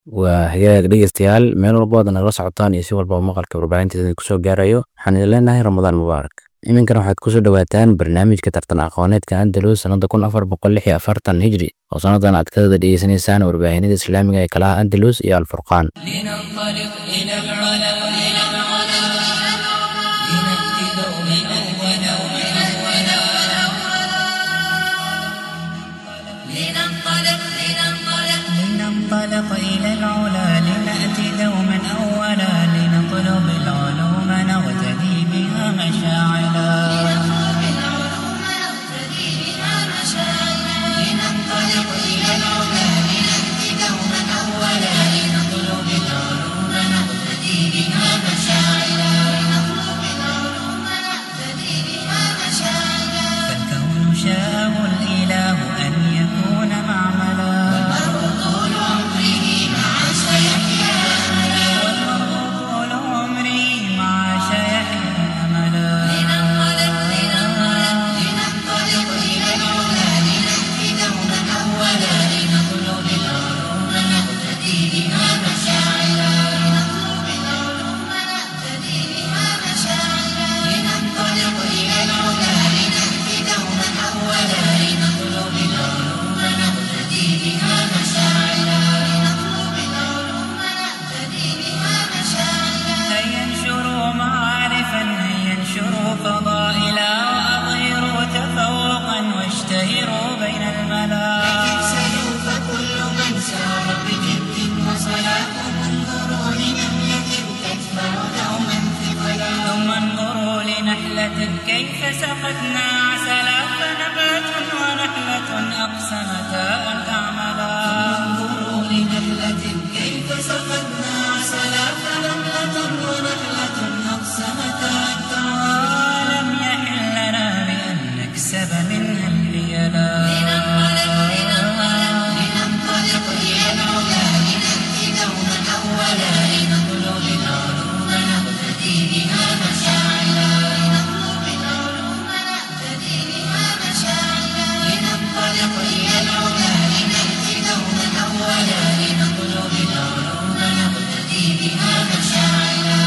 waa hagaag dhegeystayaal meel walba waad nagala socotaan iyo si walba maqalka warbaahinteeda kusoo gaarayo waxaan idin leenahay ramadaan mubaarak iminkana waxaad kusoo dhawaataan barnaamijka tartan aqooneedka andalus sanada kun afar boqol lix iyo afartan hijri oo sanadan aad kadada dhegeysanaysaan warbaahinada islaamiga ee kalaha andalus iyo alfurqaan لننطلق إلى العلا لنأتي دوما أولا لنطلب العلوم نغتدي بها مشاعلا لننطلق إلى العلا لنأتي دوما أولا لنطلب العلوم نغتدي بها مشاعلا فالكون شاءه الإله أن يكون معملا طول عمري مع شيحنا أملا هيا انشروا معارفا هيا انشروا فضائلا وأظهروا تفوقا واشتهروا بين الملا فكل من سار بجد وصلاة انظروا لنملة تكبر دوما ثقلا ثم انظروا لنحلة كيف سقتنا عسلا فنبات ونحلة أقسمتا أن تعملا انظروا لنحلة كيف سقتنا عسلا فنملة ونحلة أقسمتا أن تعملا لم يحل لنا بأن نكسب منها الحيلا لننطلق إلى العلا لنأتي دوما أولا لنطلب العلوم نقتدي بها مشاعلا لننطلق إلى العلا لنأتي دوما أولا لنطلب العلوم نقتدي بها مشاعلا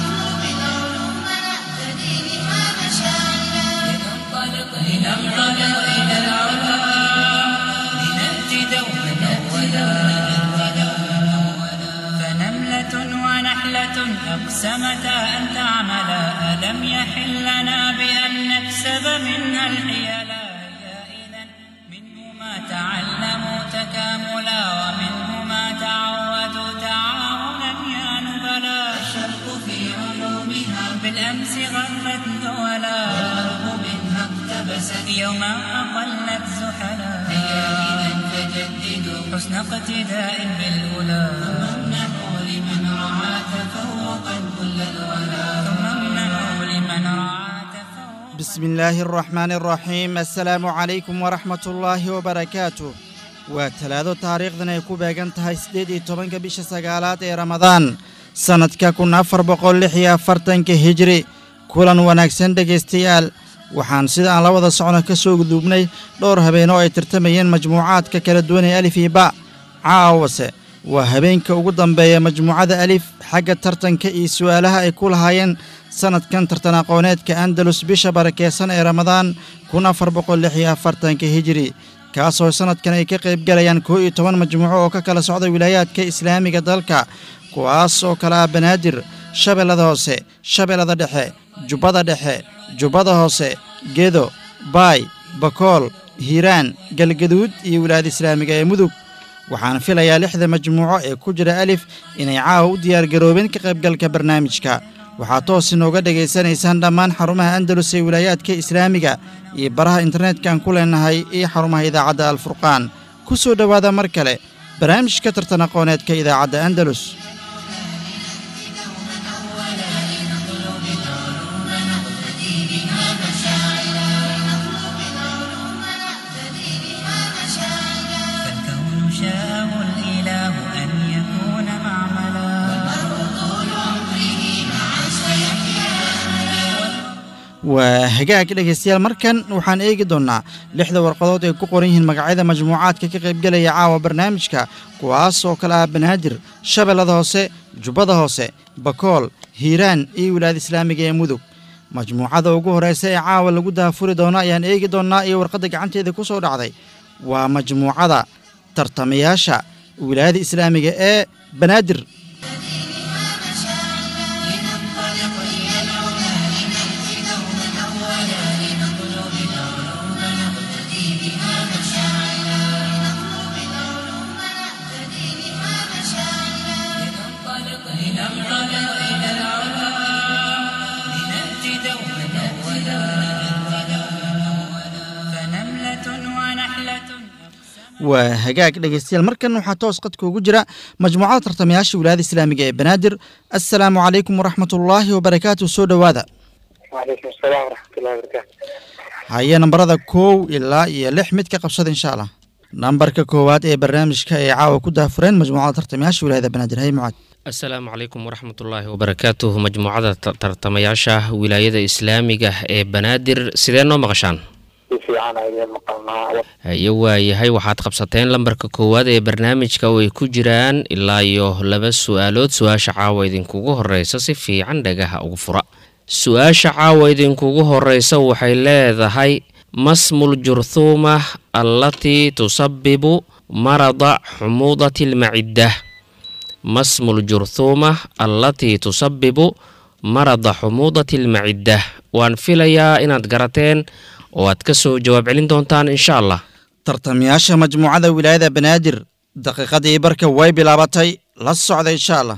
لننطلق لننطلق إلى العلا لنأتي دوما أولا فنملة ونحلة أقسمتا أن تعملا ألم يحل لنا بأن نكسب منها الحيلا يا إذا منه ما تعلموا تكاملا ومنه ما تعودوا تعاونا يا نبلا الشرق في علومها بالأمس غرت دولا والغرب منها اقتبست يوما أقلت زحلا هيا إذا فجددوا حسن اقتداء بالأولى ثم امنحوا لمن رعى تفوقا كل الولا ثم امنحوا لمن رعى تفوقا بسم الله الرحمن الرحيم السلام عليكم ورحمة الله وبركاته waa talaado taariikhdan ay ku beegan tahay siddeed iyo tobanka bisha sagaalaad ee ramadaan sannadka kun afar boqol lix iyo afartanka hijri kulan wanaagsan dhegaystayaal waxaan sida aan la wada socno ka soo guduubnay dhowr habeen oo ay tartamayeen majmuucaadka kala duwan ee alif iyo ba caawase waa habeenka ugu dambeeya majmuucada alif xagga tartanka iyo su'aalaha ay ku lahaayeen sannadkan tartan aqooneedka andalus bisha barakeysan ee ramadaan kun afar boqol lix iyo afartanka hijri kaasoo sannadkan ay ka qayb galayaan koo iyo toban majmuuco oo ka kala socda wilaayaadka islaamiga dalka kuwaas oo kale ah banaadir shabeellada hoose shabeellada dhexe jubbada dhexe jubbada hoose gedo baay bakool hiiraan galgaduud iyo wilaayada islaamiga ee mudug waxaan filayaa lixda majmuuco ee ku jira alif inay caawa u diyaargaroobeen ka qaybgalka barnaamijka waxaad toos inooga dhegaysanaysaan dhammaan xarumaha andalus ee wilaayaadka islaamiga iyo baraha internetka-aan ku leenahay iyo xarumaha idaacadda alfurqaan ku soo dhowaada mar kale barnaamijka tartan aqooneedka idaacadda andalus فالكون شاءه الإله أن يكون معملا waa hagaag dhegaystayaal markan waxaan eegi doonnaa lixda warqadood ay ku qoran yihiin magacyada majmuucaadka ka qaybgelaya caawa barnaamijka kuwaas oo kale ah banaadir shabeellada hoose jubbada hoose bakool hiiraan iyo wilaayada islaamiga ee mudug majmuucada ugu horreysa ee caawa lagu daafuri doono ayaan eegi doonnaa iyo warqadda gacanteeda ku soo dhacday waa majmuucada tartamayaasha wilaayada islaamiga ee banaadir فنملة ونحلة waa hagaag dhegaystayaal markan waxaa toos qadka ugu jira majmuucada tartamayaasha wilaayada islaamiga ee banaadir assalaamu calaykum waraxmatullaahi wabarakaatu soo dhowaada وعليكم السلام ورحمة الله وبركاته haye nambarada kow ilaa iyo lix mid ka qabsada insha allah nambarka koowaad ee barnaamijka ay caawa ku daafureen majmuucada tartamayaasha wilaayada banaadir hay mucaad asalaamu calaykum waraxmatullaahi wabarakaatuh majmuucada ta- tartamayaasha wilaayada islaamiga ee banaadir sidee noo maqashaan في عنا إلى مقامنا iyo waayahay waxaad qabsateen lambarka koowaad ee barnaamijka oo ay ku jiraan ilaa iyo laba su-aalood su-aasha caawa idinkugu horeysa si fiican dhagaha ugu fura su-aasha caawa idinkugu horeysa waxay leedahay masmul jurthuuma allatii tusabibu marada xumuudati lmacidda masmul jurthuuma allatii tusabibu marada xumuudati lmacidda waan filayaa inaad garateen oo aad ka soo jawaab celin doontaan insha allah tartamayaasha majmuucada wilaayada banaadir daqiiqadii barka way bilaabatay la socda insha allah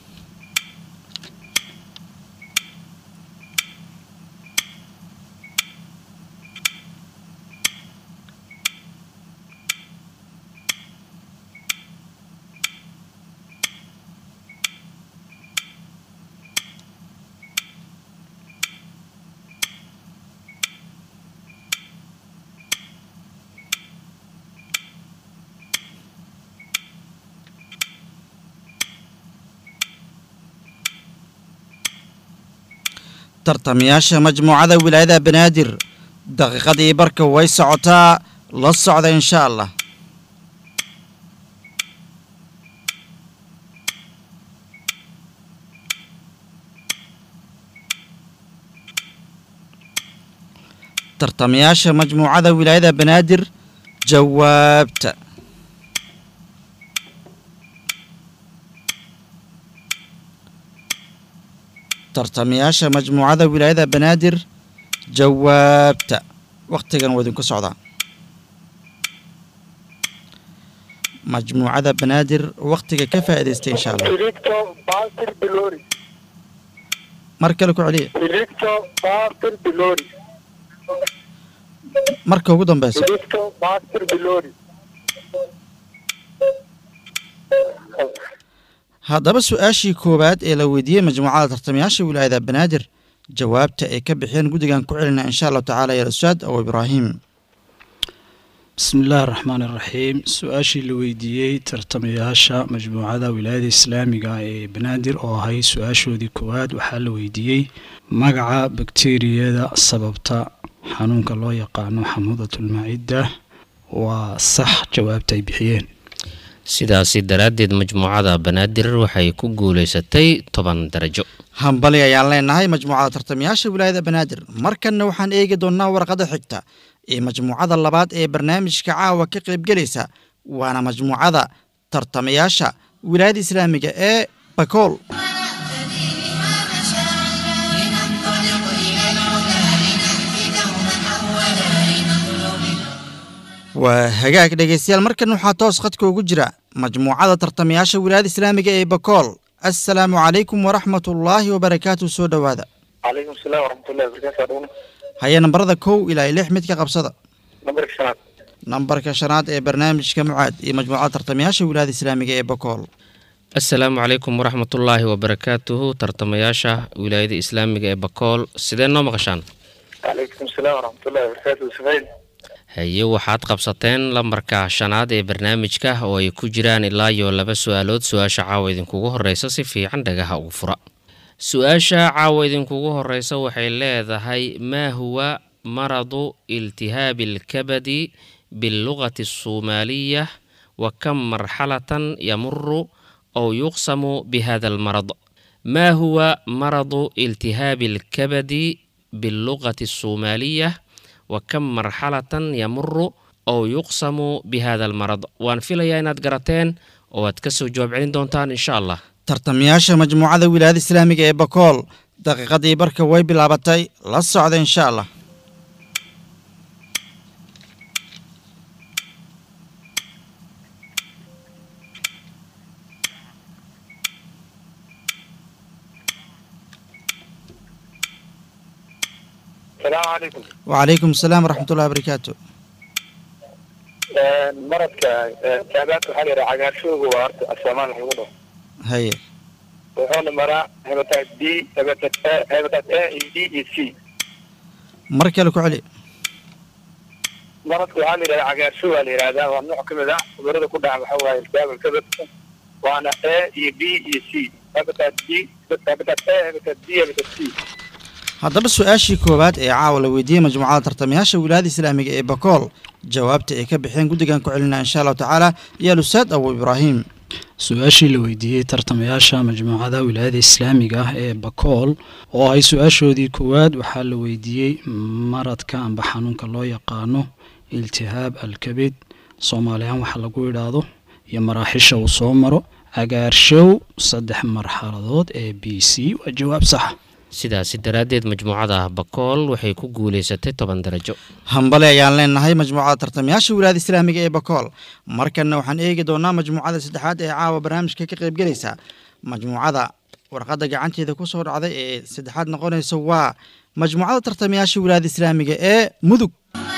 tartamayaasha majmuucada wilaayada banaadir daqiiqadii barka way socotaa la socda insha allah tartamayaasha majmuucada wilaayada banaadir jawaabta tartamayaasha majmuucada wilaayada banaadir jawaabta wakhtigan waa idinku socdaa majmuucada banaadir wakhtiga ka faa'iidaystay insha allah فيليكتو باطل بلوري mar kale ku celiya فيليكتو باطل بلوري marka ugu dambeysa فيليكتو باطل بلوري haddaba su-aashii koowaad ee la weydiiyey majmuucada tartamayaasha wilaayada banaadir jawaabta ay ka bixiyeen guddigan ku celinaa insha allahu tacaala ya ustaad aw ibraahim بسم الله الرحمن الرحيم su-aashii la weydiiyey tartamayaasha majmuucada wilaayada islaamiga ee banaadir oo ahay su-aashoodii koowaad waxaa la weydiiyey magaca bakteeriyada sababta xanuunka loo yaqaano xamuudatulmacidda waa sax jawaabta ay bixiyeen sidaasi daraaddeed majmuucada banaadir waxay ku guulaysatay toban darajo hambali ayaan leenahay majmuucada tartamayaasha wilaayada banaadir markanna waxaan eegi doonnaa warqada xigta ee majmuucada labaad ee barnaamijka caawa ka qaybgelaysa waana majmuucada tartamayaasha wilaayada islaamiga ee bakool waa hagaag dhegaystayaal markan waxaa toos khadka ugu jira majmuucada tartamayaasha wilaayada islaamiga ee bakool assalaamu calaykum waraxmatullaahi wabarakaatu soo dhowaada عليكم السلام ورحمة الله وبركاته أدونا haya nambarada kow ilaa iyo lix mid ka qabsada نمبر شنات nambarka shanaad ee barnaamijka mucaad iyo majmuucada tartamayaasha wilaayada islaamiga ee bakool asalaamu calaykum waraxmatullaahi wabarakaatuhu tartamayaasha wilaayada islaamiga ee bakool sidee noo maqashaan عليكم السلام ورحمة الله وبركاته سفين haye waxaad qabsateen lambarka shanaad ee barnaamijka oo ay ku jiraan ilaa iyo laba su-aalood su-aasha caawa idinkugu horeysa si fiican dhagaha ugu fura su-aasha caawa idinkugu horeysa waxay leedahay maa huwa maradu iltihaabi alkabadi bilugati الsoomaaliya wa kam marxalatan yamuru aw yuqsamu bihada almarad maa huwa maradu iltihaabi alkabadi bilugati الsoomaaliya wa kam marxalatan yamuru aw yuqsamu bihada almarad waan filayaa inaad garateen oo aad kasoo jawaab celin doontaan insha allah tartamayaasha majmuucada wilaayada islaamiga ee bakool daqiiqadii barka way bilaabatay la socda insha allah السلام عليكم wacalaykum asalaam waraxmat ullahi barakaatu maradka taabaadka waxaa la yidhaha cagaarshooga waa horta asoomaan lagu dhaho haye wuxuuna maraa hebataad b hebataad a hebataad a iyo d iyo c mar kale ku celi maradka waxaa la yidhahda cagaarshooga la yidhahdaa waa nooc ka mid ah cudurada ku dhaca waxa waaye iltihaab alkabadka waana a iyo b iyo c hebataad b hebataad a hebataad b hebataad c haddaba su-aashii koowaad ee caawa la weydiiyey majmuucada tartamayaasha wilaayada islaamiga ee bakool jawaabta ay ka bixeen guddigan ku celinaa insha allahu tacaala iyo alustaad abu ibraahim su-aashii la weydiiyey tartamayaasha majmuucada wilaayada islaamiga ah ee bakool oo ahay su-aashoodii koowaad waxaa la weydiiyey maradka amba xanuunka loo yaqaano iltihaab alkabid soomaaliyan waxa lagu idhaahdo iyo maraaxisha uu soo maro agaarshow saddex marxaladood ee b c waa jawaab sax sidaasi daraaddeed majmuucada bakool waxay ku guulaysatay toban darajo hambale ayaan leenahay majmuucada tartamayaasha wilaayada islaamiga ee bakool markanna waxaan eegi doonaa majmuucada saddexaad ee caawa barnaamijka ka qaybgelaysa majmuucada warqadda gacanteeda ku soo dhacday ee saddexaad noqonaysa waa majmuucada tartamayaasha wilaayada islaamiga ee mudug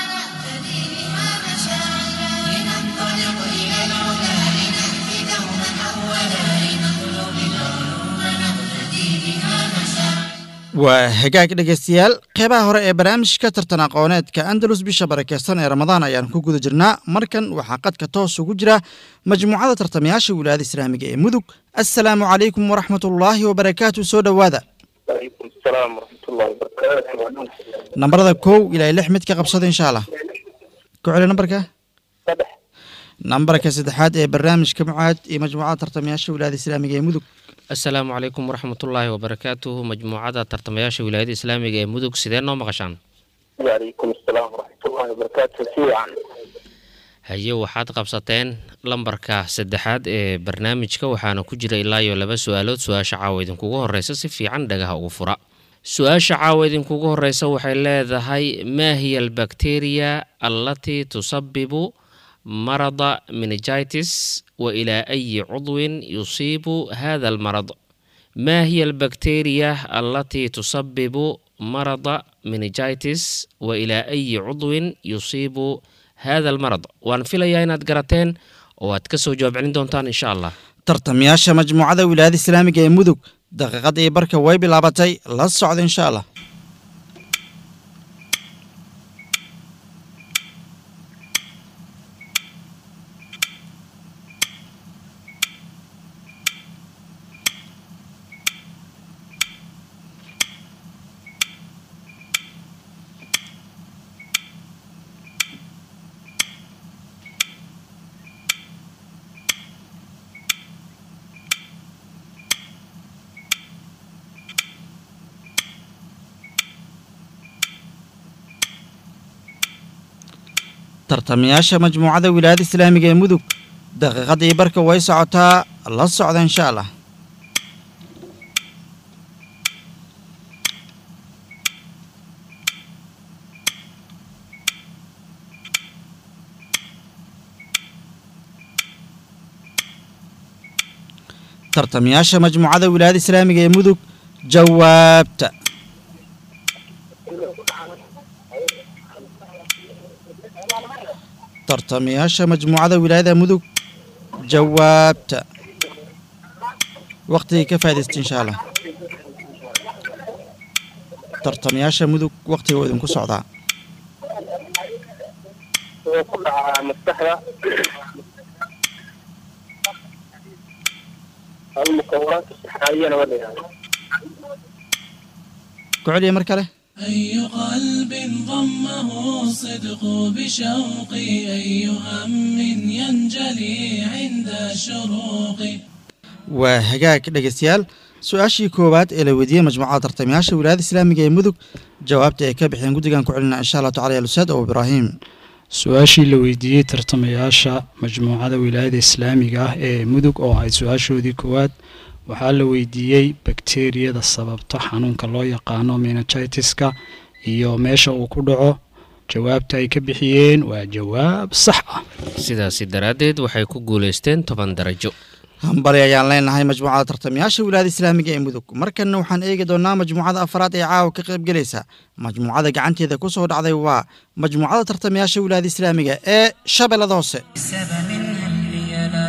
لننطلق إلى العلا لنهدي دوما أولا لنطلب العلوم نقتدي بها مشاعر waa hagaag dhegaystayaal qeybaha hore ee barnaamijka tartan aqooneedka andalus bisha barakeysan ee ramadaan ayaan ku guda jirnaa markan waxaa qadka toos ugu jira majmuucada tartamayaasha wilaayada islaamiga ee mudug assalaamu calaykum waraxmat ullaahi wabarakaatu soo dhowaada وعليكم السلام ورحمة الله وبركاته nambarada kow ilaa lix mid ka qabsada insha allah ku celi nambarka صدح nambarka saddexaad ee barnaamijka mucaad iyo majmuucada tartamayaasha wilaayada islaamiga ee mudug assalaamu calaykum waraxmatullaahi wabarakaatuhu majmuucada tartamayaasha wilaayada islaamiga ee mudug sidee noo maqashaan وعليكم السلام ورحمة الله وبركاته سيعا haye waxaad qabsateen lambarka saddexaad ee barnaamijka waxaana ku jira ilaa iyo laba su-aalood su-aasha caawa idinkugu horeysa si fiican dhagaha ugu fura su-aasha caawa idinkugu horeysa waxay leedahay maa hiya albakteriya allatii tusabibu marada meningitis wa ilaa ayi cudwin yusiibu hada almarad maa hiya albakteriya allatii tusabibu marada meningitis wa ilaa ayi cudwin yusiibu hada almarad waan filayaa inaad garateen oo aad ka soo jawaab celin doontaan insha allah tartamayaasha majmuucada wilaayada islaamiga ee mudug daqiiqada iyo barka way bilaabatay la socda insha allah tartamayaasha majmuucada wilaayada islaamiga ee mudug daqiiqada iyo barka way socotaa la socda insha allah tartamayaasha majmuucada wilaayada islaamiga ee mudug jawaabta tartamayaasha majmuucada wilaayada mudug jawaabta waqtigii ka faa'iidaysta insha allah tartamayaasha mudug waqtiga waa idinku socdaa wuxuu ku dhacaa maskaxda almukawanaat saxaayana waa la yidhahda ku celiya mar kale أي قلب ضمه الصدق بشوقي أي هم ينجلي عند شروقي waa hagaag dhegeystayaal su-aashii koowaad ee la weydiiyey majmuucada tartamayaasha wilaayada islaamiga ee mudug jawaabta ay ka bixeen guddigan ku celina insha allah tacala yalusaad oo ibraahim su-aashii la weydiiyey tartamayaasha majmuucada wilaayada islaamiga ah ee mudug oo ahayd su-aashoodii koowaad waxaa la weydiiyey bakteriyada sababta xanuunka loo yaqaano menagitiska iyo meesha uu ku dhaco jawaabta ay ka bixiyeen waa jawaab sax ah sidaasi daraaddeed waxay ku guulaysteen toban darajo hambali ayaan leenahay majmuucada tartamayaasha wilaayada islaamiga ee mudug markanna waxaan eegi doonaa majmuucada afraad ee caawa ka qaybgelaysa majmuucada gacanteeda ku soo dhacday waa majmuucada tartamayaasha wilaayada islaamiga ee shabeellada hoose سبب هيا لا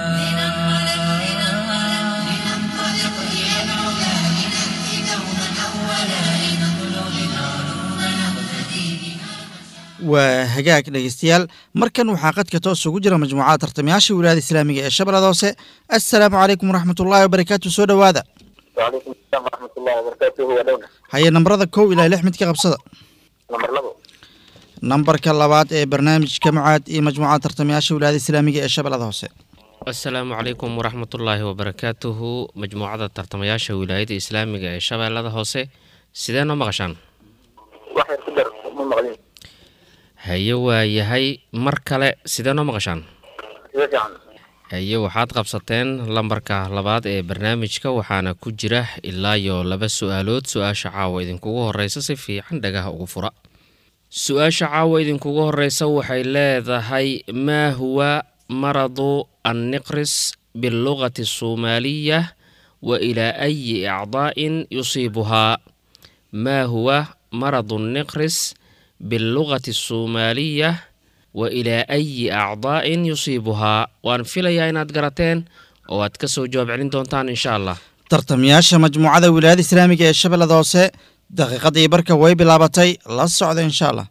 لننطلق إلى العلا لنأتي دوما أولا لنطلب العلوم نقتدي بها waa hagaag dhegeystayaal markan waxaa qadka toos ugu jira majmuucada tartamayaasha wilaayada islaamiga ee shabeellada hoose assalaamu calaykum waraxmatullaahi wabarakaatu soo dhowaada وعليكم السلام ورحمة الله وبركاته ودونا haye nambarada kow ilaa lix mid ka qabsada نمبر لبو nambarka labaad ee barnaamijka mucaad iyo majmuucada tartamayaasha wilaayada islaamiga ee shabeellada hoose asalaamu calaykum waraxmatullaahi wabarakaatuhu majmuucada tartamayaasha wilaayada islaamiga ee shabeellada hoose sidee noo maqashaan واحد كدر مو مغلين haye waa yahay mar kale sidee noo maqashaan إذا كان haye waxaad qabsateen lambarka labaad ee barnaamijka waxaana ku jira ilaa iyo laba su-aalood su-aasha caawa idinkugu horeysa si fiican dhagaha ugu fura su-aasha caawa idinkugu horeysa waxay leedahay maa huwa maradu anniqris bilugati الsoomaaliya wa ilaa ayi acdaa'in yusiibuhaa maa huwa maradu الniqris bilugati الsoomaaliya wa ilaa ayi acdaa'in yusiibuhaa waan filayaa inaad garateen oo aad ka soo jawaab celin doontaan insha allah tartamayaasha majmuucada wilaayada islaamiga ee shabeellada hoose daqiiqadii barka way bilaabatay la socda insha allah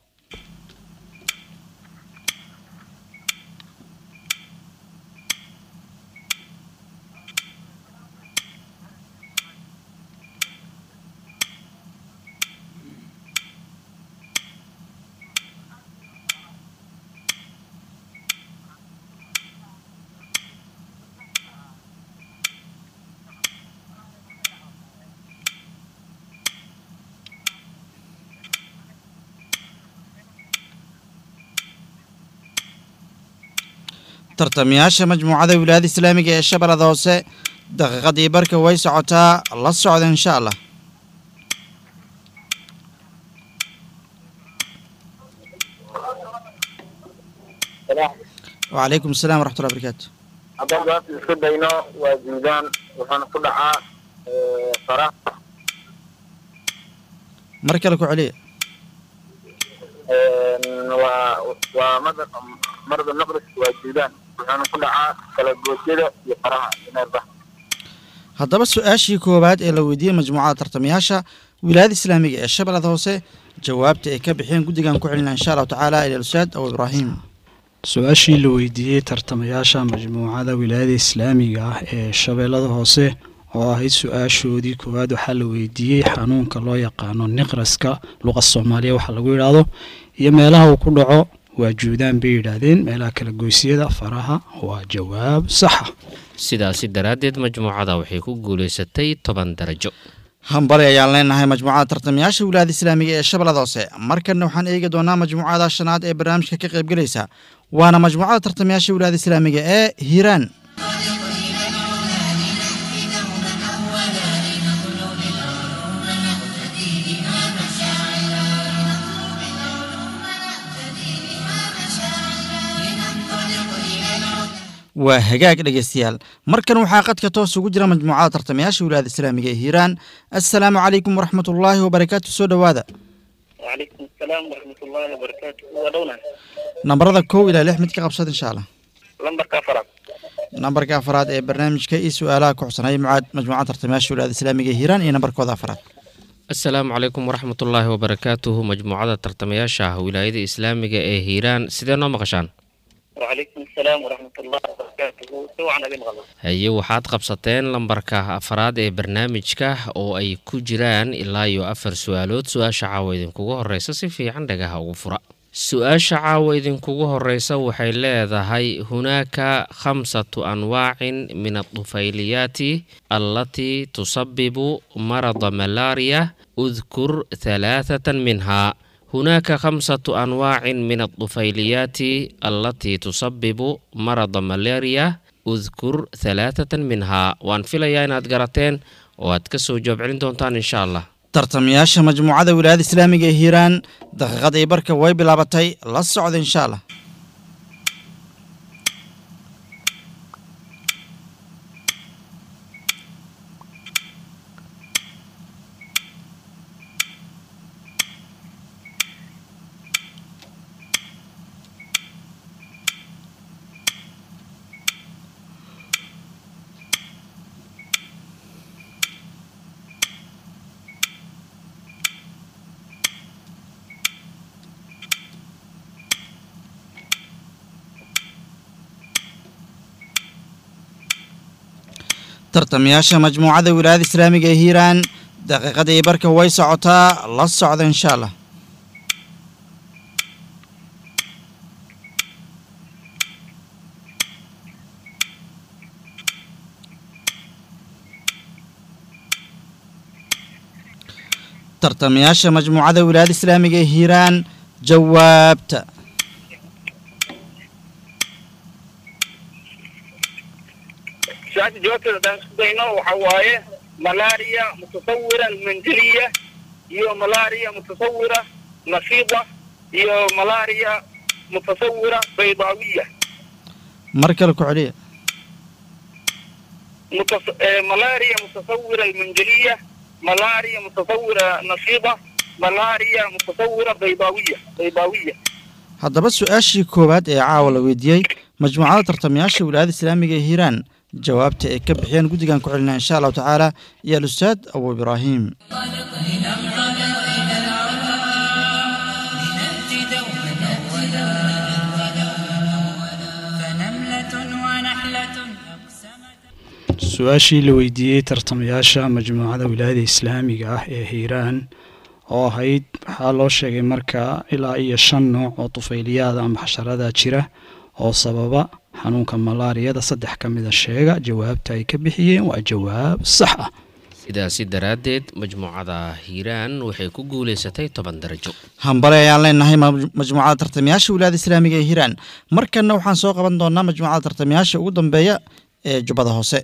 tartamayaasha majmuucada wilaayada islaamiga ee shabeellada hoose daqiiqadii barka way socotaa la socda insha allah سلام wacalaykum asalaam waraxmatullahi barakaatu haddaan jawaabta isku dayno waa juudaan waxaana ku dhacaa faraha mar kale ku celiya waa waa madar marada naqris waa juudaan waxaana ku dhacaa kala goosyada iyo faraha neerba haddaba su-aashii koowaad ee la weydiiyey majmuucada tartamayaasha wilaayada islaamiga ee shabeellada hoose jawaabta ay ka bixeen guddigan ku celina insha allahu tacaala ilaalusaad aw ibraahim su-aashii la weydiiyey tartamayaasha majmuucada wilaayada islaamiga ah ee shabeellada hoose oo ahayd su-aashoodii koowaad waxaa la weydiiyey xanuunka loo yaqaano niqraska luqa soomaaliya waxaa lagu yidhaahdo iyo meelaha uu ku dhaco waa juudaan bay yidhaahdeen meelaha kala goysyada faraha waa jawaab saxa sidaasi daraaddeed majmuucada waxay ku guulaysatay toban darajo hambali ayaan leenahay majmuucada tartamayaasha wilaayada islaamiga ee shabeellada hoose markanna waxaan eegi doonaa majmuucada shanaad ee barnaamijka ka qaybgelaysa waana majmuucada tartamayaasha wilaayada islaamiga ee hiiraan waa hagaag dhegeystayaal markan waxaa qadka toos ugu jira majmuucada tartamayaasha wilaayada islaamiga ee hiiraan assalaamu calaykum waraxmatullaahi wabarakaatu soo dhowaada وعليكم السلام ورحمة الله وبركاته ودونا nambarada kow ilaa lix mid ka qabsada insha allah لمبر كفرة nambarka afraad ee barnaamijka iyo su-aalaha ku xusanaya mucaad majmuucada tartamayaasha wilaayada islaamiga ee hiiraan iyo nambarkooda afraad asalaamu calaykum waraxmatullaahi wabarakaatuhu majmuucada tartamayaasha wilaayada islaamiga ee hiiraan sidee noo maqashaan وعليكم السلام ورحمة الله وبركاته سوى عن أبي الغلط haye waxaad qabsateen lambarka afraad ee barnaamijka oo ay ku jiraan ilaa iyo afar su-aalood su-aasha caawa idinkugu horeysa si fiican dhagaha ugu fura su-aasha caawa idinkugu horeysa waxay leedahay hunaaka khamsatu anwaacin min adufayliyaati allatii tusabibu marada malaria udkur halaathatan minhaa هناك خمسة أنواع من الطفيليات التي تسبب مرض ملاريا اذكر ثلاثة منها وأن في ليا إناد قراتين وأتكسو جواب علين دونتان إن شاء الله tartamayaasha majmuucada wilaayada islaamiga ee hiiraan daqiiqadii barka way bilaabatay la socda insha allah tartamayaasha majmuucada wilaayada islaamiga ee hiiraan daqiiqadii barka way socotaa la socda insha allah tartamayaasha majmuucada wilaayada islaamiga ee hiiraan jawaabta سؤال جوابته ده سدينا وحوايه ملاريا متصورة منزلية يو ملاريا متصورة نشيطة يو ملاريا متصورة بيضاوية mar kale ku celiya متص... آه، ملاريا متصورة منزلية ملاريا متصورة نشيطة ملاريا متصورة بيضاوية بيضاوية haddaba su-aashii koowaad ee caawa la weydiiyey majmuucada tartamayaasha wilaayada islaamiga ee hiiraan jawaabta ay ka bixiyeen guddigan ku celinaa insha allahu tacaala iyo alustaad abu ibraahim لنأتي دوما أولا فنملة ونحلة أقسمت su-aashii la weydiiyey tartamayaasha majmuucada wilaayada islaamiga ah ee hiiraan oo ahayd waxaa loo sheegay markaa ilaa iyo shan nooc oo tufayliyaada ama xasharada jira oo sababa xanuunka malaariyada saddex ka mida sheega jawaabta ay ka bixiyeen waa jawaab sax ah sidaasi daraaddeed majmuucada hiiraan waxay ku guulaysatay toban darajo hambale ayaan leenahay maj- majmuucada tartamayaasha wilaayada islaamiga ee hiiraan markanna waxaan soo qaban doonaa majmuucada tartamayaasha ugu dambeeya ee jubbada hoose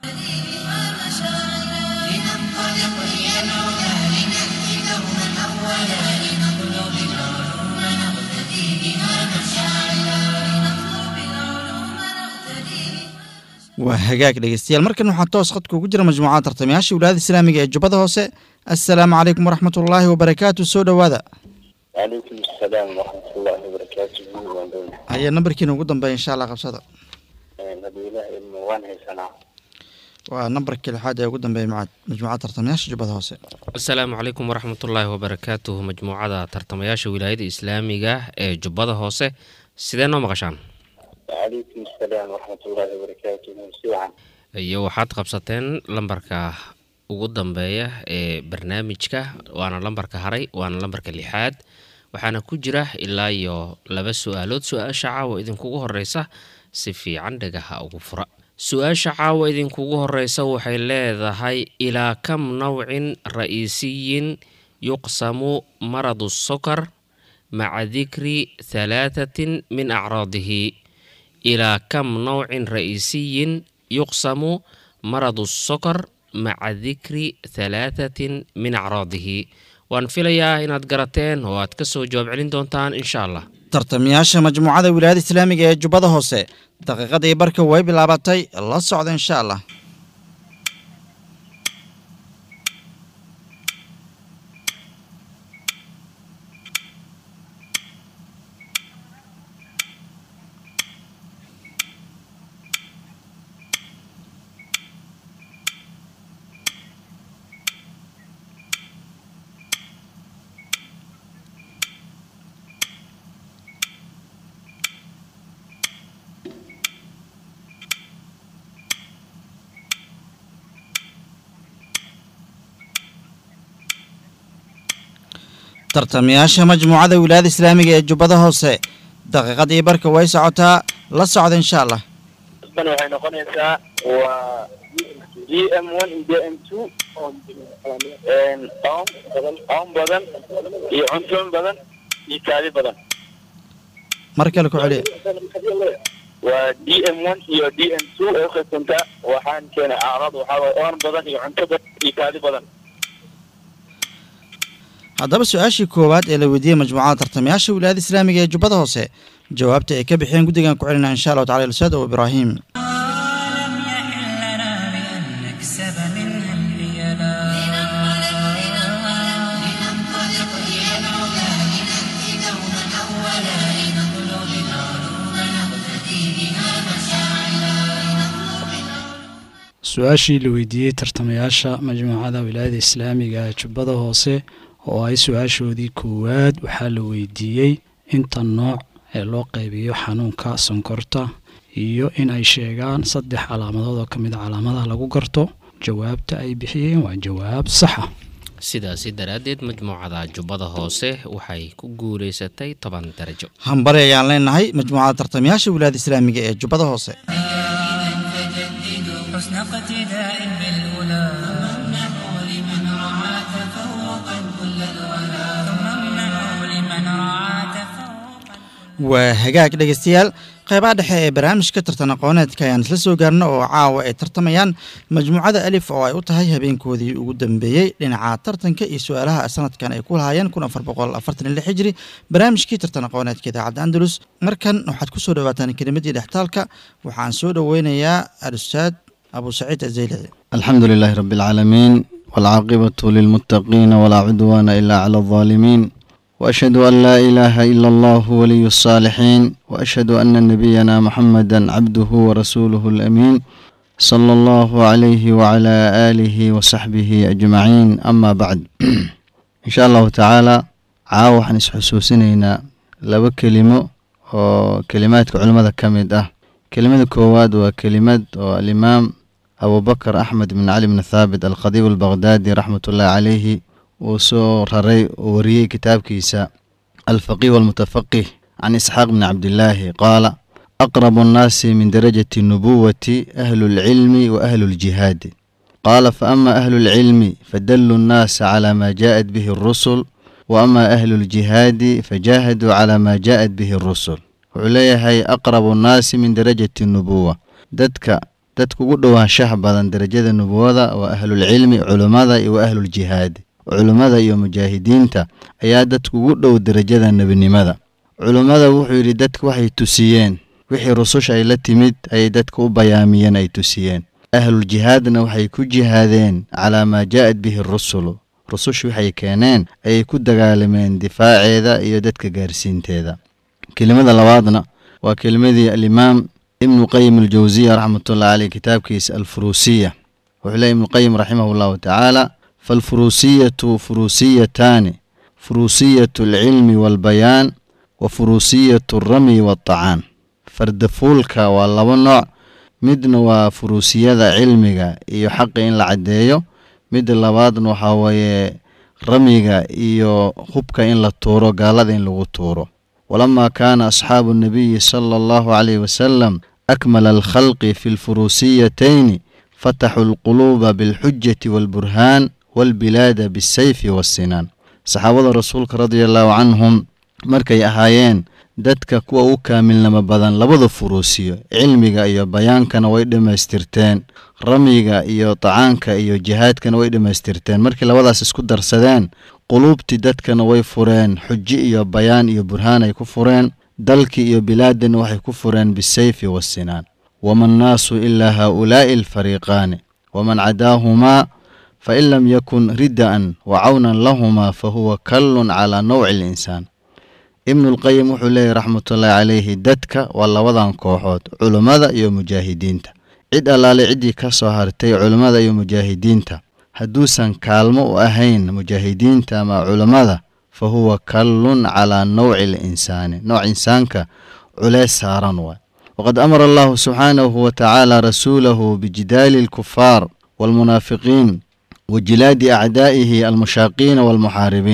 لننطلق إلى العلا لنأتي دوما أولا لنطلب العلوم نقتدي بها مشاعلا لنطلب العلوم نقتدي waa hagaag dhegeystayaal markan waxaa toos khadka ugu jira majmuucada tartamayaasha wilaayada islaamiga ee jubbada hoose assalaamu calaykum waraxmatullaahi wabarakaatu soo dhowaada وعليكم السلام ورحمة الله وبركاته وندون ayaa nambarkiina ugu dambeeya insha allah qabsada نبي الله الموان هيسنا waa nambarkii lixaad ee ugu dambeeya maca- majmuucada tartamayaasha jubbada hoose asalaamu calaykum waraxmatullaahi wabarakaatuhu majmuucada tartamayaasha wilaayada islaamiga ee jubbada hoose sidee noo maqashaan وعليكم السلام ورحمة الله وبركاته سوعا iyo waxaad qabsateen lambarka ugu dambeeya ee barnaamijka waana lambarka haray waana lambarka lixaad waxaana ku jira ilaa iyo laba su-aalood su-aasha caawa idinkugu horeysa si fiican dhagaha ugu fura su-aasha caawa idinkugu horeysa waxay leedahay ilaa kam nawcin ra'iisiyin yuqsamu maradu sokar maca dikri halaathatin min acraadihi إلى كم نوع رئيسي يقسم مرض السكر مع ذكر ثلاثة من أعراضه وأن فيليا إن أتقرتين وأتكسو جواب علين دونتان إن شاء الله tartamayaasha majmuucada wilaayada islaamiga ee jubbada hoose daqiiqadii barka way bilaabatay la socda insha allah tartamayaasha majmuucada wilaayada islaamiga ee jubbada hoose daqiiqadii barka way socotaa la socda insha allah tan waxay noqonaysaa waa d m one iyo d m two oom oom badan iyo cuntoon badan iyo kaadi badan mar kale ku celiya waa d m one iyo d m two ay uqaybsantaa waxaan keenay acraad waxaa waye oon badan iyo cunto badan iyo kaadi badan haddaba su-aashii koowaad ee la weydiiyey majmuucada tartamayaasha wilaayada islaamiga ee jubbada hoose jawaabta ay ka bixiyeen guddigan ku celinaa insha allahu tacala ilsaad o ibraahim لم يحل لنا بأن نكسب منها الحيلا لننطلق إلى العلا لنأتي دوما أولا لنطلب العلوم نقتدي بها مشاعلا لنطلب العلوم su-aashii la weydiiyey tartamayaasha majmuucada wilaayada islaamiga ee jubbada hoose oo ay su-aashoodii koowaad waxaa la weydiiyey inta nooc ee loo qaybiyo xanuunka sonkorta iyo in ay sheegaan saddex calaamadood oo ka mid a calaamadaha lagu garto jawaabta ay bixiyeen waa jawaab saxa sidaasi daraaddeed majmuucada jubbada hoose waxay ku guulaysatay toban darajo hambari ayaan leenahay majmuucada tartamayaasha wilaayada islaamiga ee jubbada hoose فجددوا حسن اقتداء بالأولى ثم امنحوا لمن رعى تفوقا كل الولا ثم امنحوا لمن رعى تفوقا waa hagaag dhegeystayaal qeybaha dhexe ee barnaamijka tartan aqooneedka ayaan isla soo gaarno oo caawa ay tartamayaan majmuucada alif oo ay u tahay habeenkoodii ugu dambeeyey dhinaca tartanka iyo su-aalaha sanadkan ay ku lahaayeen kun afar boqol afartan iyo lix hijri barnaamijkii tartan aqooneedka idaacadda andalus markan waxaad ku soo dhawaataan kelimadii dhextaalka waxaan soo dhoweynayaa alustaad abu saciid azaylaci الحمد لله رب العالمين والعاقبة للمتقين ولا عدوان إلا على الظالمين وأشهد أن لا إله إلا الله ولي الصالحين وأشهد أن نبينا محمدا عبده ورسوله الأمين صلى الله عليه وعلى آله وصحبه أجمعين أما بعد إن شاء الله تعالى عاوح نسحسوسنينا لaba kelimo oo kelimaadka culimmada ka mid ah kelimada koowaad waa kelimad oo alimaam abubakar axmed bn cali bn thaabit alkhadiib albaqhdaadi raxmatullahi calayhi uu soo raray oo wariyey kitaabkiisa alfaqih walmutafaqih can isxaaq bni cabdillaahi qaala aqrabu annaasi min darajati nubuwati ahlu lcilmi wa ahlu ljihaadi qaala faama ahlu lcilmi fadaluu nnaasa cala ma jaءat bihi اrusul waama ahlu ljihaadi fajaahaduu cala ma jaءat bihi اrusul wuxuu leeyahay aqrabu nnaasi min darajati nubuwa dadka dadka ugu dhowaanshaha badan darajada nubuwada waa ahlulcilmi culummada iyo wa ahluljihaadi culummada iyo mujaahidiinta ayaa dadka ugu dhow darajada nebinimada culummada wuxuu yidhi dadka waxay tusiyeen wixii rususha ay la timid ayay dadka u bayaamiyeen ay tusiyeen ahluljihaadna waxay ku jihaadeen calaa maa jaa'at bihi rusulu rususha waxay keeneen ayay ku dagaalameen difaaceeda iyo dadka gaarsiinteeda kelimada labaadna waa kelimadii alimaam ibnu qayim aljawsiya raxmatullahi caleyh kitaabkiisa alfuruusiya wuxuu leey ibnuqayim raximahu llahu tacaala faalfuruusiyatu furuusiyataani furuusiyatu alcilmi waalbayaan wa furuusiyatu alramyi waalطacaan fardafuulka waa laba nooc midna waa furuusiyada cilmiga iyo xaqa in la caddeeyo midda labaadna waxaa weeye ramyiga iyo hubka in la tuuro gaalada in lagu tuuro walamaa kaana asxaabu الnabiyi sala allahu calayh wasalam akmala alkhalqi fi lfuruusiyatayni fataxuu alquluuba bilxujati waalburhaan waalbilaada bisayfi waasinaan saxaabada rasuulka radia allahu canhum markay ahaayeen dadka kuwa u kaamilnimo badan labada furuusiyo cilmiga iyo bayaankana way dhammaystirteen ramyiga iyo tacaanka iyo jihaadkana way dhammaystirteen markii labadaas isku darsadeen quluubtii dadkana way fureen xuji iyo bayaan iyo burhaan ay ku fureen dalkii iyo bilaadana waxay ku fureen bisayfi waasinaan wama annaasu ilaa haaulaa'i alfariiqaani waman cadaahumaa fain lam yakun rida'an wa cawnan lahumaa fahuwa kallun calaa nawci alinsaan ibnulqayim wuxuu leeyahy raxmatullaahi calayhi dadka waa labadan kooxood culummada iyo mujaahidiinta cid allaale ciddii ka soo hartay culummada iyo mujaahidiinta hadduusan kaalmo u ahayn mujaahidiinta ama culummada fa huwa kallun calaa nawci alinsaani nooc insaanka culeys saaran waay waqad amara allahu subxaanahu wa tacaala rasuulahu bijidaali alkufaar waalmunaafiqiin wa jilaadi acdaa'ihi almushaaqiina waalmuxaaribiin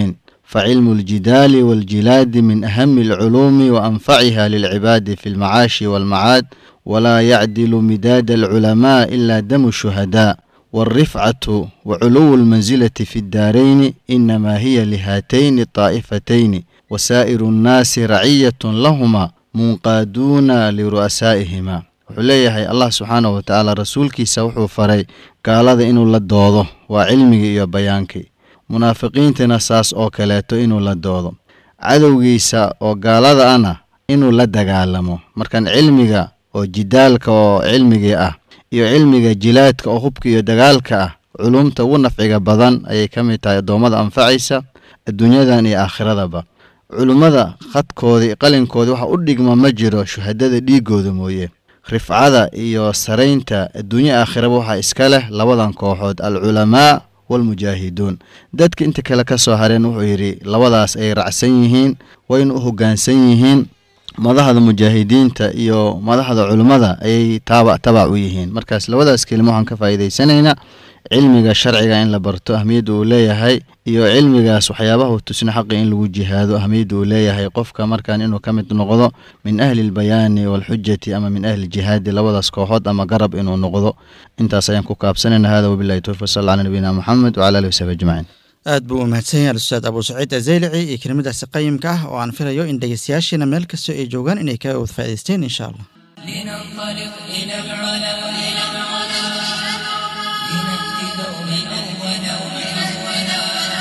فعلم الجدال والجلاد من أهم العلوم وأنفعها للعباد في المعاش والمعاد ولا يعدل مداد العلماء إلا دم الشهداء والرفعة وعلو المنزلة في الدارين إنما هي لهاتين الطائفتين وسائر الناس رعية لهما منقادون لرؤسائهما wuxuu leeyahay allah subxaana wa tacaala rasuulkiisa wuxuu faray gaalada inuu la doodo waa cilmigii iyo bayaankii munaafiqiintana saas oo kaleeto inuu la doodo cadowgiisa oo gaalada ana inuu la dagaalamo markan cilmiga oo jidaalka oo cilmigii ah iyo cilmiga jilaadka oo hubka iyo dagaalka ah culumta ugu nafciga badan ayay ka mid tahay addoommada anfacaysa adduunyadan iyo aakhiradaba culummada khadkoodii qalinkoodii waxa u dhigma ma jiro shuhadada dhiigooda mooye rifcada iyo saraynta adduunye aakhiraba waxaa iska leh labadan kooxood alculamaa waalmujaahiduun dadka inta kale ka soo hareen wuxuu yidhi labadaas ay racsan yihiin wayna u hoggaansan yihiin madaxda mujaahidiinta iyo madaxda culummada ayay taaba tabac u yihiin markaas labadaas kelimo waxaan ka faa'iidaysanaynaa cilmiga sharciga in la barto ahmiyadda uu leeyahay iyo cilmigaas waxyaabaha uu tusina xaqi in lagu jihaado ahmiyadda uu leeyahay qofka markaan inuu ka mid noqdo min ahli lbayaani waalxujati ama min ahli ljihaadi labadaas kooxood ama garab inuu noqdo intaas ayaan ku kaabsanayna hada wabilahi towfiq sal ala nabiyina moxamed wcala alihi wasaxbi ajmaciin aad buu u mahadsan yahay al-ustaad abuu saciid azeylici iyo kelimadaasi qayimka ah oo aan filayo in dhegeystayaashiina meel kastoo ay joogaan inay kaga wad faa'idaysteen insha allah لننطلق إلى العلا إلى العلا لنأتي دوما أولا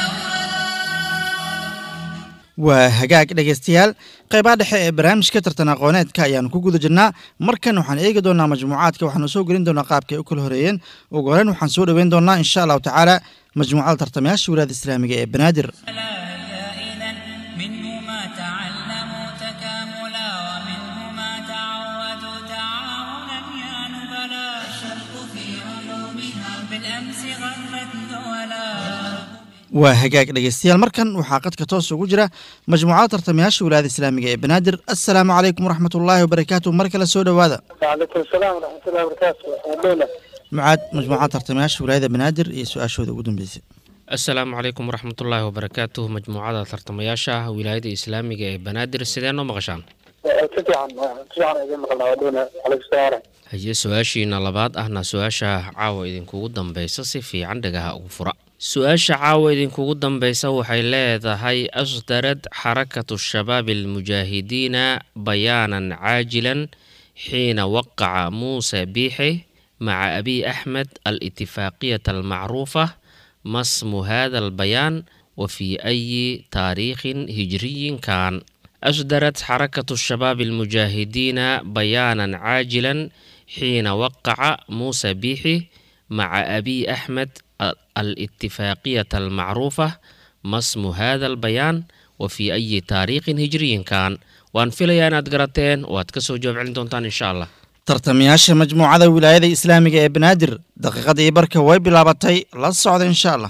waa hagaag dhegeystayaal qaybaha dhexe ee barnaamijka tartan aqooneedka ayaanu ku guda jirnaa markan waxaan eegi doonaa majmuucaadka waxaanu soo gelin doonaa qaabka ay u kala horeeyeen ugu horeyn waxaan soo dhoweyn doonaa insha allahu tacaala majmuucada tartamayaasha wilaada islaamiga ee banaadir دائما منه ما تعلموا تكاملا ومنه ما تعودوا تعاونا يا نبلا الشرق في علومها بالأمس غرت دولا waa hagaag dhegeystayaal markan waxaa qadka toos ugu jira majmuucada tartamayaasha wilaayada islaamiga ee banaadir assalaamu calaykum waraxmat ullaahi wabarakaatu mar kale soo dhowaada وعليكم السلام ورحمة الله وبركاته أهلا mucaad majmuucada tartamayaasha wilaayada banaadir iyo su-aashooda ugu dambeysay asalaamu calaykum waraxmatullaahi wabarakaatuh majmuucada tartamayaasha wilaayada islaamiga ee banaadir sidee noo maqashaan تفعل تفعل إذا ما قلنا ودونا عليكم السلام haye su-aashiina labaad ahna su-aasha caawa idinkugu dambeysa si fiican dhagaha ugu fura su-aasha caawa idinkugu dambeysa waxay leedahay asdarad xarakatu shabaab almujaahidiina bayaanan caajilan xiina waqaca muuse biixe maca abiy axmed alitifaaqiyata almacruufa ma smu hada albayaan wa fii ayi taariikhin hijriyin kaan أصدرت حركة الشباب المجاهدين بيانا عاجلا حين وقع موسى بيحي مع أبي أحمد ال- الاتفاقية المعروفة ما اسم هذا البيان وفي أي تاريخ هجري كان وأن في ليانات قراتين وأتكسو جواب عندهم إن شاء الله tartamayaasha majmuucada wilaayada islaamiga ee banaadir daqiiqadii barka way bilaabatay la socda insha allah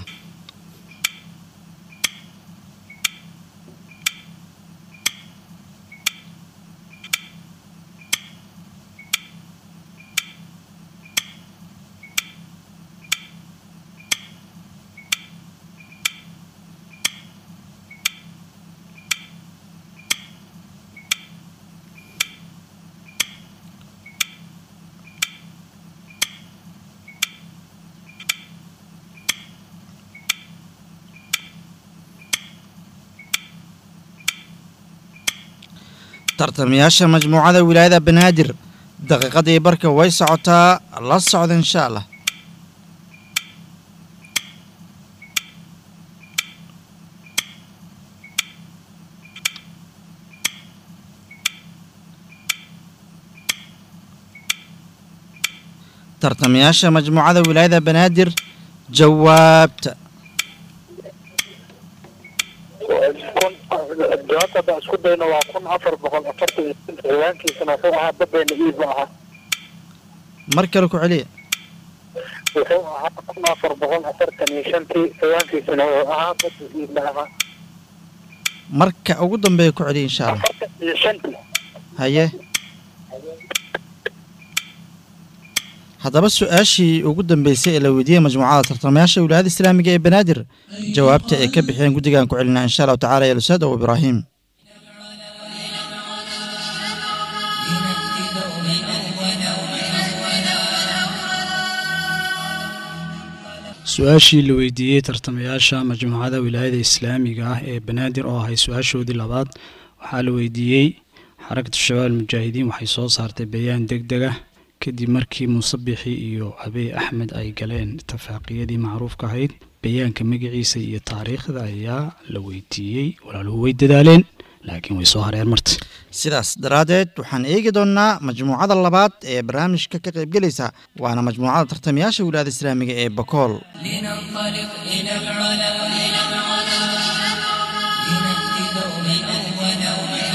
tartamayaasha majmuucada wilaayada banaadir daqiiqadii barka way socotaa la socda insha allah tartamayaasha majmuucada wilaayada banaadir jawaabta jawaabta haddaan isku dayno waa kun afar boqol afartan iyo shan ciwaankiisana wuxuu ahaa badeena iib ma aha mar kale ku celiya wuxuu ahaa kun afar boqol afartan iyo shantii ciwaankiisana wuxuu ahaa bada iib ma aha marka ugu dambeeya ku celiya insha allah afartan iyo shantii haye haddaba su-aashii ugu dambeysay ee la weydiiyey majmuucada tartamayaasha wilaayada islaamiga ee banaadir jawaabta ay ka bixiyeen guddigan ku celinaa insha allahu tacala ya lusaad abu ibraahim su-aashii la weydiiyey tartamayaasha majmuucada wilaayada islaamiga ah ee banaadir oo ahay su-aashoodii labaad waxaa la weydiiyey xarakatu shabaab almujaahidiin waxay soo saartay bayaan deg deg ah kadib markii muusabixi iyo abey axmed ay galeen tafaaqiyadii macruufka ahayd bayaanka magaciisa iyo taariikhda ayaa la weydiiyey walaaluhu way dadaaleen laakiin way soo hareen marta sidaas daraaddeed waxaan eegi doonnaa majmuucada labaad ee barnaamijka ka qaybgelaysa waana majmuucada tartamayaasha wilaayada islaamiga ee bakool لننطلق إلى العلا إلى العلا لنأتي دوما أولا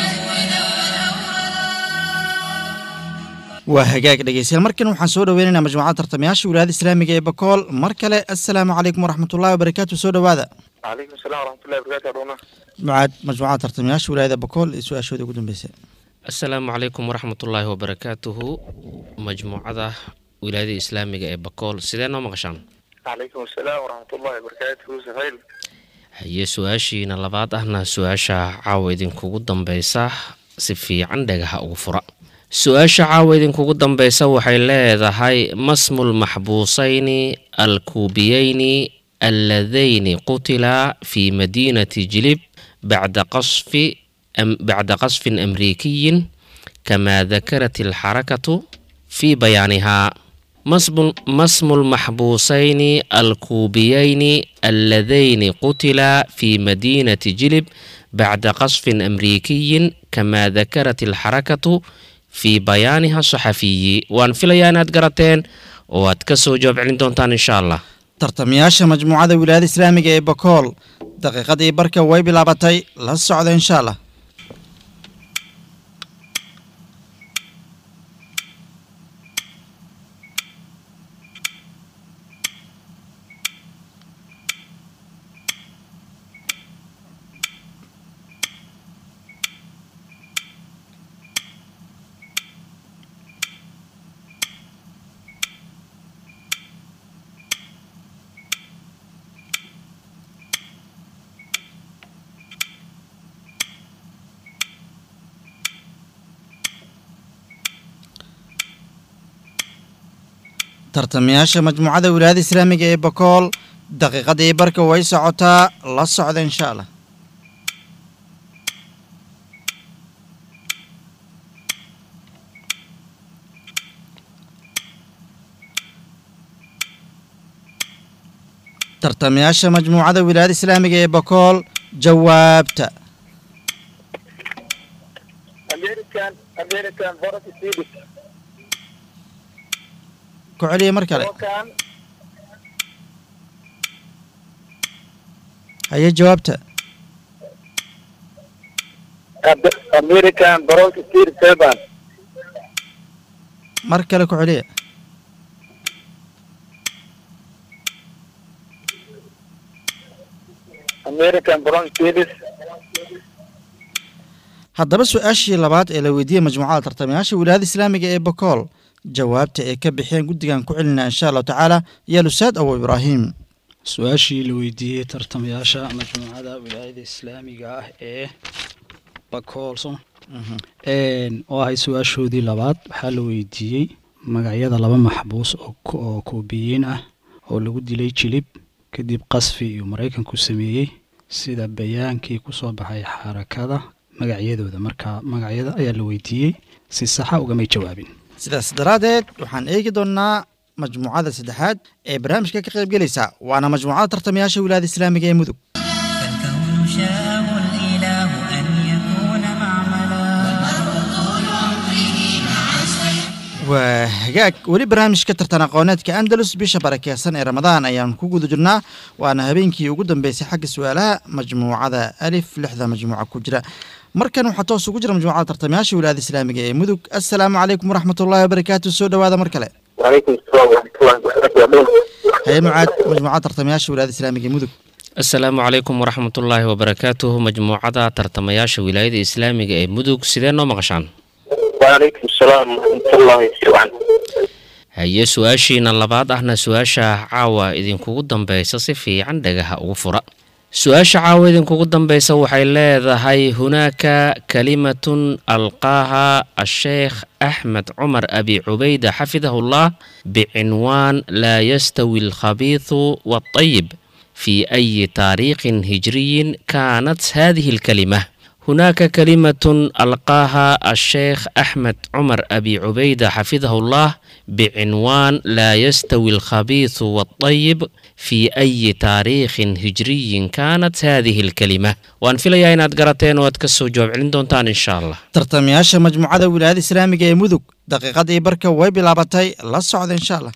waa hagaag dhegeystayaal markan waxaan soo dhoweynaynaa majmuucada tartamayaasha wilaayada islaamiga ee bakool mar kale assalaamu calaykum waraxmatullahi wabarakaatu soo dhowaada calaykum asalaam waraxmatullahi wabarakaatu adhuuna mucaad majmuucada tartamayaasha wilaayada bakool iyo su-aashooda ugu dambeysay asalaamu calaykum waraxmatullaahi wabarakaatuhu majmuucada wilaayada islaamiga ee bakool sidee noo maqashaan calaykum asalaam waraxmatullahi wabarakaatu sahayl haye su-aashiina labaad ahna su-aasha caawa idinkugu dambeysa si fiican dhagaha ugu fura su-aasha caawa idinkugu dambeysa waxay leedahay masmul maxbuusayni alkuubiyeyni alladayni qutila fi madiinati jilib bacda qasfi am bacda qasfin amriikiyin kamaa dakarat alxarakatu fi bayaanihaa masmu- masmu lmaxbuusayni alkuubiyeyni alladayni qutila fi madiinati jilib bacda qasfin amriikiyin kamaa dakarat alxarakatu fi bayaaniha saxafiyi waan filayaa inaad garateen oo aad ka soo jawaab celin doontaan insha allah tartamayaasha majmuucada wilaayada islaamiga ee bakool daqiiqadii barka way bilaabatay la socda insha allah tartamayaasha majmuucada wilaayada islaamiga ee bakool daqiiqadii barka way socotaa la socda insha allah tartamayaasha majmuucada wilaayada islaamiga ee bakool jawaabta american american borat swedish ku celiya mar kale Balkan haye jawaabta Ab- american borat swedish seven mar kale ku celiya american borat swedish haddaba su-aashii labaad ee la weydiiyey majmuucada tartamayaasha wilaayada islaamiga ee bakool jawaabta ay ka bixeen guddigan ku celinaa insha allahu tacaala yaa lusaad abu ibraahim su-aashii la weydiiyey tartamayaasha majmuucada wilaayada islaamiga ah ee bakoolso oo ahay su-aashoodii labaad waxaa la weydiiyey magacyada laba maxbuus oo ku- oo kuubiyiin ah oo lagu dilay jilib kadib qasfi iyo maraykanku sameeyey sida bayaankii kusoo baxay xarakada magacyadooda marka magacyada ayaa la weydiiyey si saxa ugamay jawaabin sidaas daraaddeed waxaan eegi doonnaa majmuucada saddexaad ee barnaamijka ka qaybgelaysa waana majmuucada tartamayaasha wilaayada islaamiga ee mudug فالكون شاءه الإله أن يكون معملا waa hagaag weli barnaamijka tartan aqooneedka andalus bisha barakeysan ee ramadaan ayaan ku guda jirnaa waana habeenkii ugu dambeysay xagga su-aalaha majmuucada alif lixda majmuuca ku jira markan waxaa toos ugu jira majmuucada tartamayaasha wilaayada islaamiga ee mudug assalaamu calaykum waraxmatullaahi wabarakaatu soo dhowaada mar kale وعليكم السلام ورحمة الله وبركاته haye mucaad majmuucada tartamayaasha wilaayada islaamiga ee mudug asalaamu calaykum waraxmatullaahi wabarakaatuhu majmuucada tartamayaasha wilaayada islaamiga ee mudug sidee noo maqashaan وعليكم السلام ورحمة الله وبركاته haye su-aashiina labaad ahna su-aasha caawa idinkugu dambeysa si fiican dhagaha ugu fura su-aasha caawa idinkugu dambeysa waxay leedahay hunaaka kalimatun alqaaha asheekh axmed cumar abi cubayda xafidahullah bicinwaan laa yastawi alkhabiisu waatayib fi ayi taariikhin hijriyin kaanat hadihi alkalima هناك كلمة ألقاها الشيخ أحمد عمر أبي عبيدة حفظه الله بعنوان لا يستوي الخبيث والطيب في أي تاريخ هجري كانت هذه الكلمة وأن في ليا قرأتين واتكسو جواب عندهم إن شاء الله tartamayaasha majmuucada wilaayada islaamiga ee mudug daqiiqadii barka way bilaabatay la socda insha allah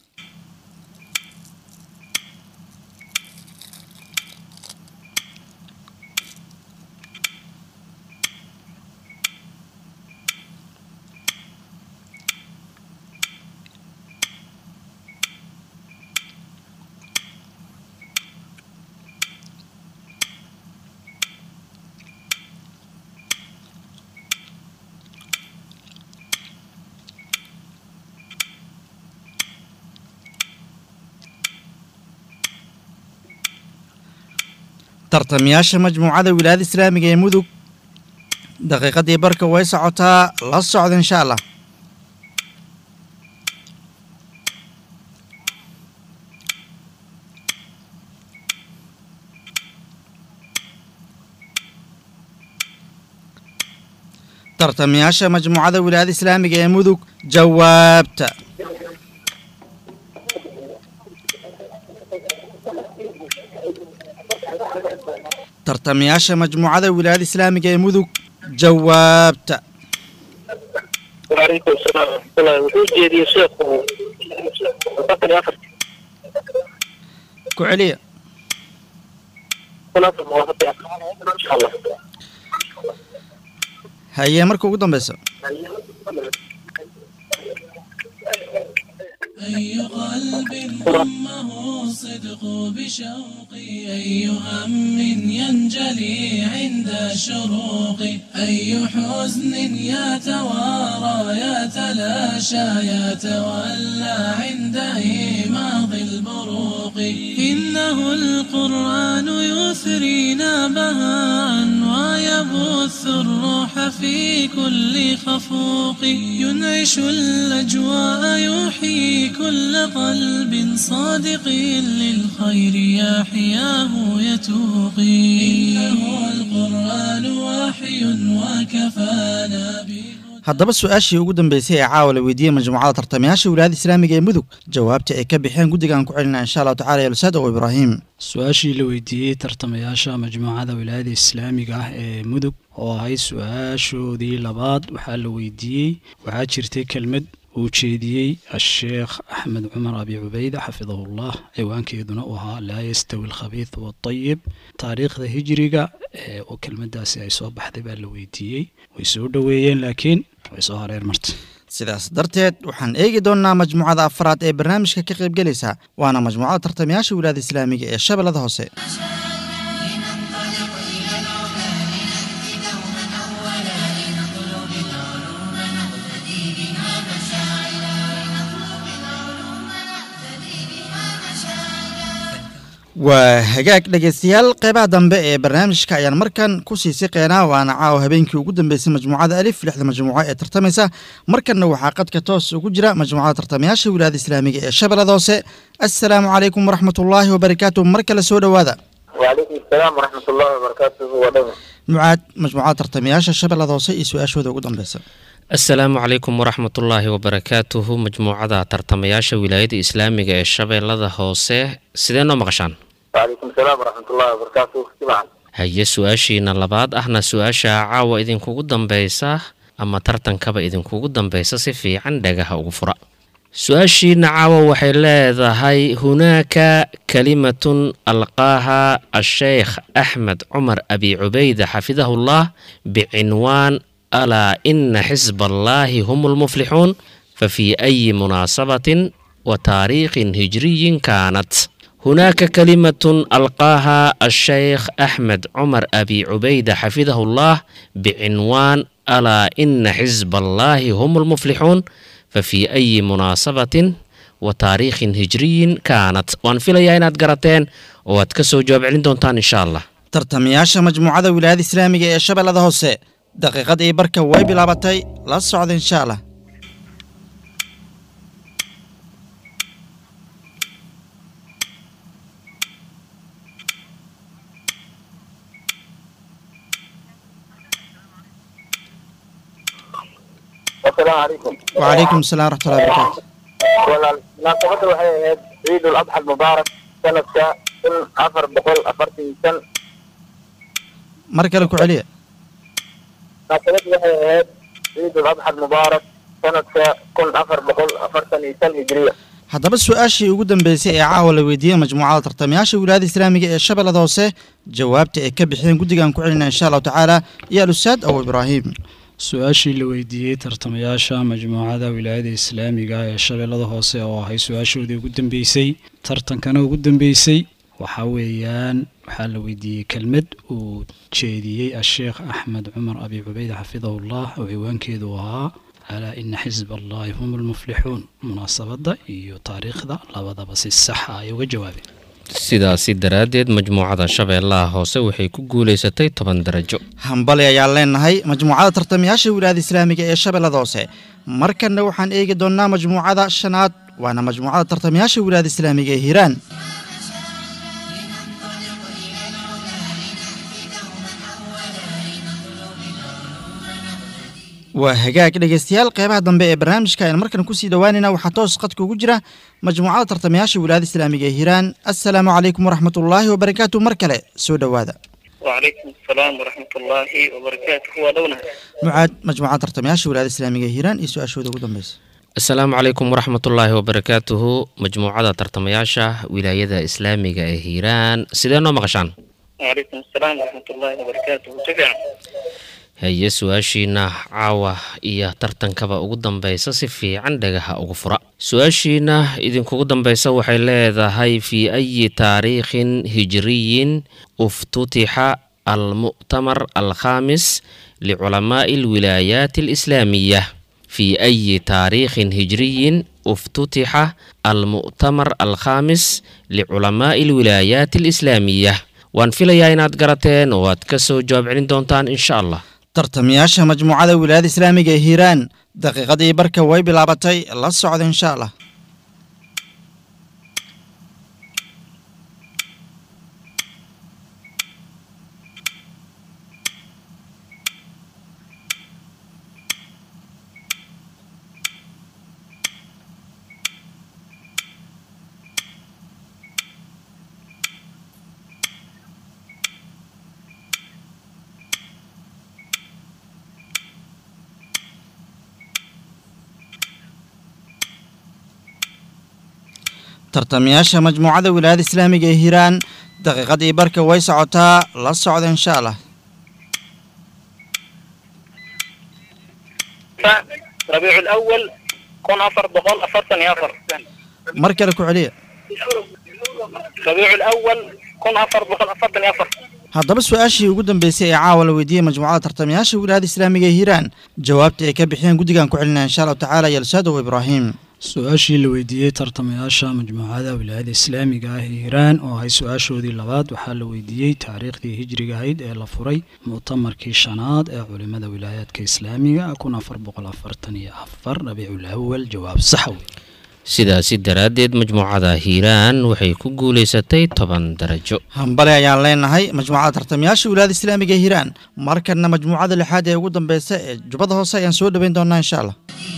tartamayaasha majmuucada wilaayada islaamiga ee mudug daqiiqadii barka way socotaa la socda insha allah tartamayaasha majmuucada wilaayada islaamiga ee mudug jawaabta tartamayaasha majmuucada wilaayada islaamiga ee mudug jawaabta وعليكم السلام ورحمة الله wuxuu jeediyey sheekhu afartan iyo afar ku celiya kun afar muwaafaqi insha allah haye marka ugu dambeysa أي قلب ضمه الصدق بشوق أي هم ينجلي عند الشروق أي حزن يتوارى يتلاشى يتولى عند إيماض البروق إنه القرآن يثرينا بهاء ويبث الروح في كل خفوق ينعش الأجواء يحيي كل قلب صادق للخير يحياه يتوقي إنه القرآن وحي وكفانا به haddaba su-aashii ugu dambeysay ee caawa la weydiiyey majmuucada tartamayaasha wilaayada islaamiga ee mudug jawaabta ay ka bixeen guddigaan ku celinaa insha allahu tacala yalsaad ow ibraahim su-aashii la weydiiyey tartamayaasha majmuucada wilaayada islaamiga ah ee mudug oo ahayd su-aashoodii labaad waxaa la weydiiyey waxaa jirtay kelmad uu jeediyey asheekh axmed cumar abi cubayda xafidahullah ciwaankeeduna uu ahaa laa yastawi alkhabiid waatayib taariikhda hijriga ee oo kelmadaasi ay soo baxday baa la weydiiyey way soo dhoweeyeen laakiin way soo hareer martay sidaas darteed waxaan eegi doonnaa majmuucada afraad ee barnaamijka ka qaybgelaysa waana majmuucada tartamayaasha wilaayada islaamiga ee shabeellada hoose لننطلق إلى العلا لنأتي دوما أولا لنطلب العلوم نقتدي بها مشاعلا لنطلب العلوم نقتدي بها مشاعلا waa hagaag dhegeystayaal qeybaha dambe ee barnaamijka ayaan markan ku sii siqeynaa waana caawa habeenkii ugu dambeysay majmuucada alif lixda majmuuco ee tartamaysa markanna waxaa qadka toos ugu jira majmuucada tartamayaasha wilaayada islaamiga ee shabeellada hoose assalaamu calaykum waraxmatullaahi wabarakaatu mar kale soo dhowaada وعليكم السلام ورحمة الله وبركاته ودوما mucaad majmuucada tartamayaasha shabeellada hoose iyo su-aashooda ugu dambeysa asalaamu calaykum waraxmatullaahi wabarakaatuhu majmuucada tartamayaasha wilaayada islaamiga ee shabeellada hoose sidee noo maqashaan وعليكم السلام ورحمة الله وبركاته سمعا haye su-aashiina labaad ahna su-aasha caawa idinkugu dambeysa ama tartankaba idinkugu dambeysa si fiican dhagaha ugu fura su-aashiina caawa waxay leedahay hunaaka kalimatun alqaaha asheykh axmed cumar abi cubayda xafidahullah bicinwaan alaa ina xisba allaahi hum lmuflixuun fafii ayi munaasabatin wa taariikhin hijriyin kaanat هناك كلمة ألقاها الشيخ أحمد عمر أبي عبيدة حفظه الله بعنوان ألا إن حزب الله هم المفلحون fa fii ayi munaasabatin wa taariikhin hijriyin kaanat waan filayaa inaad garateen oo aad ka soo jawaab celin doontaan insha allah tartamayaasha majmuucada wilaayada islaamiga ee shabeellada hoose daqiiqadii barka way bilaabatay la socda insha allah asalaamu calaykum wacalaykum asalaam waraxmatullahi wabarakaatu walaal munaasabadda waxay ahayd ciid ul adxa almubaarak sanadka kun afar boqol afartan iyo shan mar kale ku celiya munaasabadda waxay ahayd ciid ul adxa almubaarak sanadka kun afar boqol afartan iyo shan hijriya haddaba su-aashii ugu dambeysay ee caawa la weydiiyey majmuucada tartamayaasha wilaayada islaamiga ee shabeellada hoose jawaabta ay ka bixiyeen guddigaan ku celinaa insha allahu tacaala iyo alustaad abu ibraahim su-aashii la weydiiyey tartamayaasha majmuucada wilaayada islaamiga ee shabeellada hoose oo ahay su-aashoodii ugu dambeysay tartankana ugu dambeysay waxaa weeyaan waxaa la weydiiyey kelmad uu jeediyey asheekh axmed cumar abi cubeyd xafidahullah oo ciwaankeedu ahaa alaa ina xisb allahi hum almuflixuun munaasabadda iyo taariikhda labadaba si saxa ay uga jawaabeen sidaasi daraaddeed majmuucada shabeellaha hoose waxay ku guulaysatay toban darajo hambali ayaan leenahay majmuucada tartamayaasha wilaayada islaamiga ee shabeellada hoose markanna waxaan eegi doonnaa majmuucada shanaad waana majmuucada tartamayaasha wilaayada islaamiga ee hiiraan waa hagaag dhegeystayaal qeybaha dambe ee barnaamijka ayaan markan kusii dhowaanayna waxaa toos qadka ugu jira majmuucada tartamayaasha wilaayada islaamiga ee hiiraan assalaamu calaykum waraxmatullaahi wabarakaatu mar kale soo dhowaada وعليكم السلام ورحمة الله وبركاته ودونا mucaad majmuucada tartamayaasha wilaayada islaamiga ee hiiraan iyo su-aashooda ugu dambeysa asalaamu calaykum waraxmatullaahi wabarakaatuhu majmuucada tartamayaasha wilaayada islaamiga ee hiiraan sidee noo maqashaan وعليكم السلام ورحمة الله وبركاته تبعا haye su-aashiina caawa iyo tartankaba ugu dambeysa si fiican dhagaha ugu fura su-aashiina idinkugu dambeysa waxay leedahay fii ayi taariikhin hijriyin uftutixa almu'tamar alkhaamis liculamaa'i alwilaayaati alislaamiya fii ayi taariikhin hijriyin uftutixa almu'tamar alkhaamis liculamaa'i alwilaayaati alislaamiya waan filayaa inaad garateen oo aad ka soo jawaab celin doontaan insha allah tartamayaasha majmuucada wilaayada islaamiga ee hiiraan daqiiqadii barka way bilaabatay la socda insha allah tartamayaasha majmuucada wilaayada islaamiga ee hiiraan daqiiqadii barka way socotaa la socda insha allah ربيع الأول كون أفر بقول أفرتن يا أفر mar kale ku celiya ربيع الأول كون أفر بقول أفرتن يا أفر haddaba su-aashii ugu dambeysay ee caawa la weydiiyey majmuucada tartamayaasha wilaayada islaamiga ee hiiraan jawaabta ay ka bixiyeen guddigaan ku celinaya insha allahu tacaala iyo alsaadow ibraahim su-aashii la weydiiyey tartamayaasha majmuucada wilaayada islaamiga ah ee hiiraan oo ahay su-aashoodii labaad waxaa la weydiiyey taariikhdii hijriga ahayd ee la furay mu'tamarkii shanaad ee culimada wilaayaadka islaamiga kun afar boqol afartan iyo afar rabiicul awal jawaab saxa wey sidaasi daraaddeed majmuucada hiiraan waxay ku guulaysatay toban darajo hambale ayaan leenahay majmuucada tartamayaasha wilaayada islaamiga ee hiiraan markanna majmuucada lixaad ee ugu dambeysa ee jubbada hoose ayaan soo dhoweyn doonaa insha allah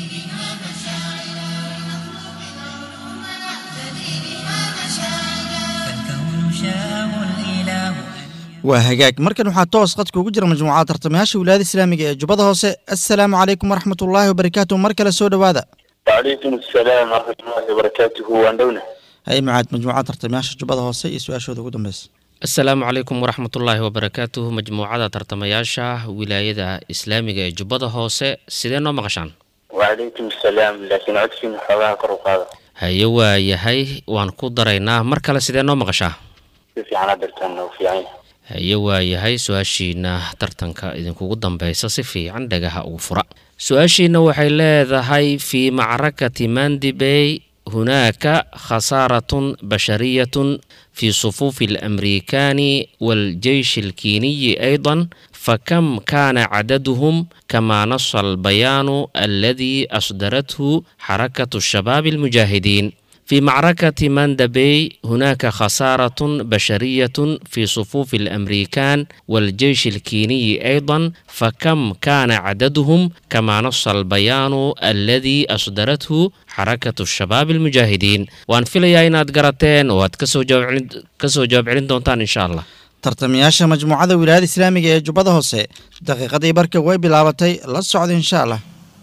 فالكون شاءه الإله waa hagaag markan waxaa toos qadka ugu jira majmuucada tartamayaasha wilaayada islaamiga ee jubbada hoose assalaamu calaykum waraxmatullaahi wabarakaatu mar kale soo dhowaada وعليكم السلام ورحمة الله وبركاته ودونا hay mucaad majmuucada tartamayaasha jubbada hoose iyo su-aashooda ugu dambeysa asalaamu calaykum waraxmatullaahi wabarakaatuhu majmuucada tartamayaasha wilaayada islaamiga ee jubbada hoose sidee noo maqashaan وعليكم السلام لكن عدفين حواها كرو قادة haye waa yahay waan ku daraynaa mar kale sidee noo maqashaa في عنا درتنا وفي عين haye waa yahay su-aashiina tartanka idinkugu dambeysa si fiican dhagaha ugu fura su-aashiina waxay leedahay fii macrakati mandibey hunaaka khasaaratun bashariyatun في صفوف الأمريكان والجيش الكيني أيضا فكم كان عددهم كما نص البيان الذي أصدرته حركة الشباب المجاهدين في معركة ماندبي هناك خسارة بشرية في صفوف الأمريكان والجيش الكيني أيضا فكم كان عددهم كما نص البيان الذي أصدرته حركة الشباب المجاهدين وأن في لياينات قراتين وات كسو جواب كسو جواب علين دونتان إن شاء الله tartamayaasha majmuucada wilaayada islaamiga ee jubbada hoose daqiiqadii barka way bilaabatay la socda insha allah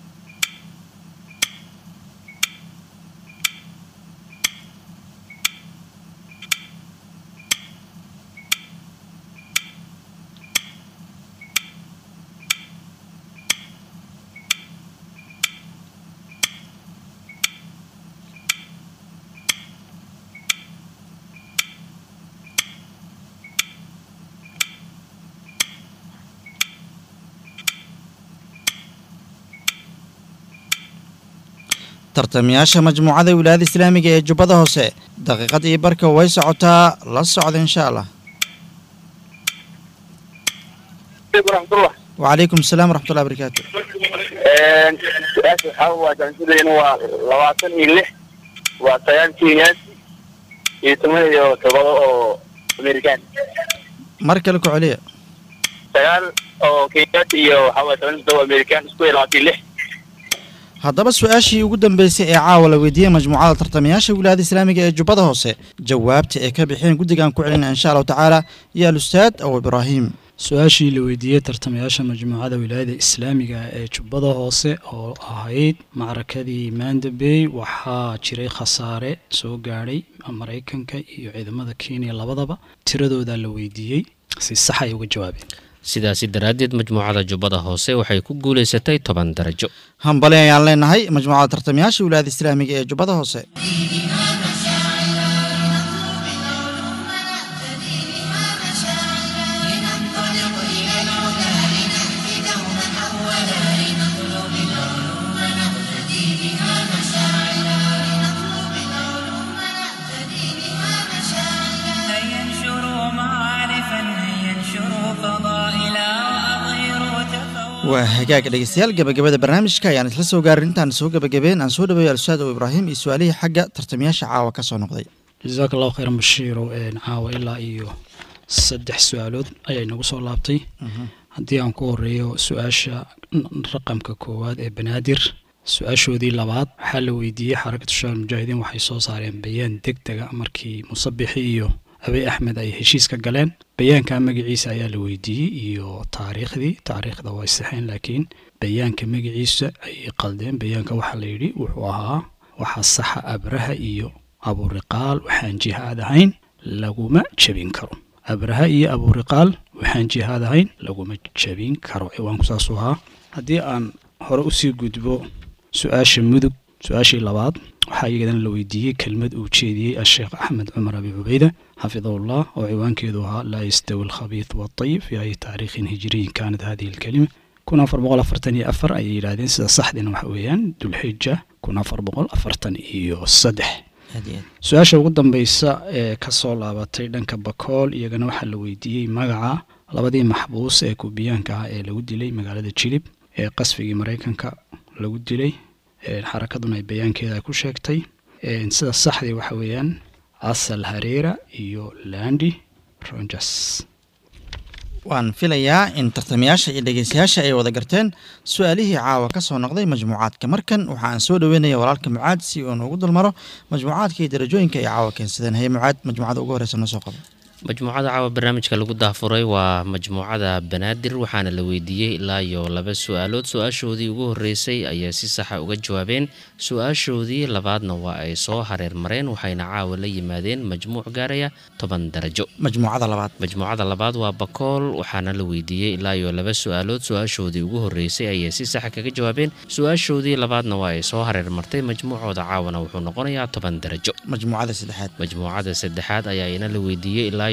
tartamayaasha majmuucada wilaayada islaamiga ee jubbada hoose daqiiqadii barka way socotaa la socda insha allah waraxmatullah wacalaykum asalaam waraxmatullahi barakaatu su-aasha waxaa waataan sidayna waa labaatan iyo lix waa sagaal kenyaati iyo toban iyo todoba oo amerikaan mar kale ku celiya sagaal oo kenyaati iyo waxaa waye toban iyo todoba amerikaan isku iyo labaatan iyo lix haddaba su-aashii ugu dambeysay ee caawa la weydiiyey majmuucada tartamayaasha wilaayada islaamiga ee jubbada hoose jawaabta ay ka bixeen guddigaan ku celina insha allahu tacaala iyo alustaad aw ibraahim su-aashii la weydiiyey tartamayaasha majmuucada wilaayada islaamiga ee jubbada hoose oo ahayd macrakadii mandabey waxaa jiray khasaare soo gaadhay maraykanka iyo ciidamada kenya labadaba tiradooda la weydiiyey si sax ay uga jawaabeen sidaasi daraaddeed majmuucada jubbada hoose waxay ku guulaysatay toban darajo hambali ayaan leenahay majmuucada tartamayaasha wilaayada islaamiga ee jubbada hoose هيا انشروا معارفا هيا انشروا فضائلا وأظهروا تفوقا waa hagaag dhegeystayaal gabagabada barnaamijka ayaan isla soo gaarin intaan soo gabagabeen aan soo dhaweeyo alustaad aw ibraahim iyo su-aalihii xagga tartamayaasha caawa ka soo noqday jasaaka allahu khayran bashiirow een caawa ilaa iyo saddex su-aalood ayaa inagu soo laabtay haddii aan ku horeeyo su-aasha raqamka koowaad ee banaadir su-aashoodii labaad waxaa la weydiiyey xarakatu shabaab mujaahidiin waxay soo saareen bayaan deg dega markii musabixi iyo abey axmed ay heshiiska galeen bayaanka magaciisa ayaa la weydiiyey iyo taariikhdii taariikhda way saxeen laakiin bayaanka magaciisa ayay qaldeen bayaanka waxaa la yidhi wuxuu ahaa waxaa saxa abraha iyo aburiqaal waxaan jihaad ahayn laguma jebin karo abraha iyo aburiqaal waxaan jihaad ahayn laguma jebin karo ciwaanku saasuu ahaa haddii aan hore usii gudbo su-aasha mudug su-aashii labaad waxaa iyadana la weydiiyey kelmad uu jeediyey asheekh axmed cumar abi cubeyda xafidahullah oo ciwaankeedu ahaa laa yastawi alkhabiith waatayib fi ay taariikhin hijiriyin kaanat hadihi alkelima kun afar boqol afartan iyo afar ayay yidhaahdeen sida saxdiina waxa weeyaan dulxija kun afar boqol afartan iyo saddex su-aasha ugu dambeysa ee kasoo laabatay dhanka bakool iyagana waxaa la weydiiyey magaca labadii maxbuus ee kubiyaanka ah ee lagu dilay magaalada jilib ee qasfigii maraykanka lagu dilay xarakaduna ay bayaankeeda ku sheegtay sida saxdii waxa weeyaan asal hareera iyo landi rogers waan filayaa in tartamayaasha iyo dhegeystayaasha ay wada garteen su-aalihii caawa ka soo noqday majmuucaadka markan waxa aan soo dhaweynaya walaalka mucaad si uu noogu dulmaro majmuucaadka iyo darajooyinka ay caawa keensadeen haye mucaad majmuucada ugu horeysa noo soo qabo majmuucada caawa barnaamijka lagu daafuray waa majmuucada banaadir waxaana la weydiiyey ilaa iyo laba su-aalood su-aashoodii ugu horeysay ayay si saxa uga jawaabeen su-aashoodii labaadna waa ay soo hareer mareen waxayna caawa la yimaadeen majmuuc gaaraya toban darajo majmuucada labaad majmuucada labaad waa bakool waxaana la weydiiyey ilaa iyo laba su-aalood su-aashoodii ugu horeysay ayay si saxa kaga jawaabeen su-aashoodii labaadna waa ay soo hareer martay majmuucooda caawana wuxuu noqonayaa toban darajo majmuucada saddexaad majmuucada saddexaad ayaa ina la weydiiyey ilaa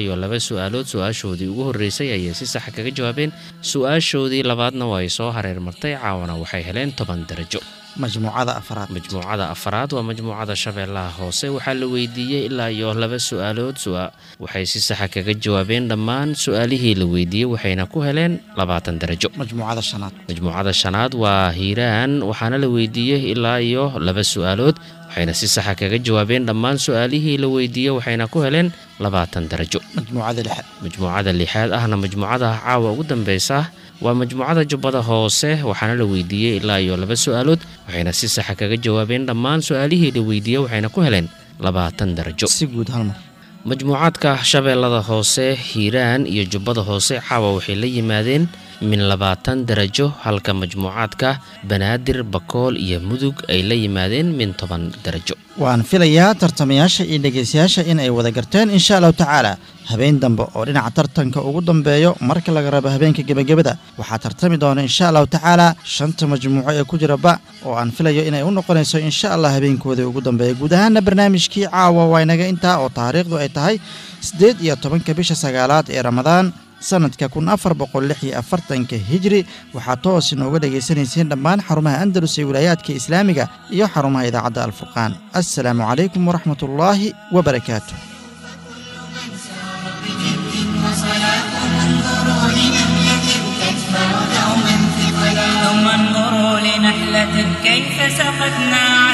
iyo laba su-aalood su-aashoodii ugu horreysay ayay si saxa kaga jawaabeen su-aashoodii labaadna waa ay soo hareer martay caawana waxay heleen toban darajo majmuucada afraad majmuucada afaraad waa majmuucada shabeellaha hoose waxaa la weydiiyey ilaa iyo laba su-aalood waxay si saxa kaga jawaabeen dhammaan su-aalihii la weydiiyey waxayna ku heleen labaatan darajo majmuucada shanaad majmuucada shanaad waa hiiraan waxaana la weydiiyey ilaa iyo laba su-aalood waxayna si saxa kaga jawaabeen dhammaan su-aalihii la weydiiyey waxayna ku heleen labaatan darajo majmuucada lixaad majmuucada lixaad ahna majmuucada caawa ugu dambeysa waa majmuucada jubbada hoose waxaana la weydiiyey ilaa iyo laba su-aalood waxayna si saxa kaga jawaabeen dhammaan su-aalihii la weydiiyey waxayna ku heleen labaatan darajo si guud hal mar majmuucaadka shabeellada hoose hiiraan iyo jubbada hoose caawa waxay la yimaadeen min labaatan darajo halka majmuucaadka banaadir bakool iyo mudug ay la yimaadeen min toban darajo waan filayaa tartamayaasha iyo dhegaystayaasha in ay wada garteen insha allahu tacaala habeen dambe oo dhinaca tartanka ugu dambeeyo marka laga rabo habeenka gebagabada waxaa tartami doona insha allahu tacaala shanta majmuuco ee ku jira ba oo aan filayo inay u noqonayso insha allah habeenkoodii ugu dambeeya guud ahaana barnaamijkii caawa waa inaga intaa oo taariikhdu ay tahay siddeed iyo tobanka bisha sagaalaad ee ramadaan sanadka kun afar boqol lix iyo afartanka hijri waxaa toos inooga dhagaysanayseen dhammaan xarumaha andalus ee wilaayaadka islaamiga iyo xarumaha idaacadda alfurqaan assalaamu calaykum waraxmat ullaahi wabarakaatu ثم انظروا لنحلة كيف سقتنا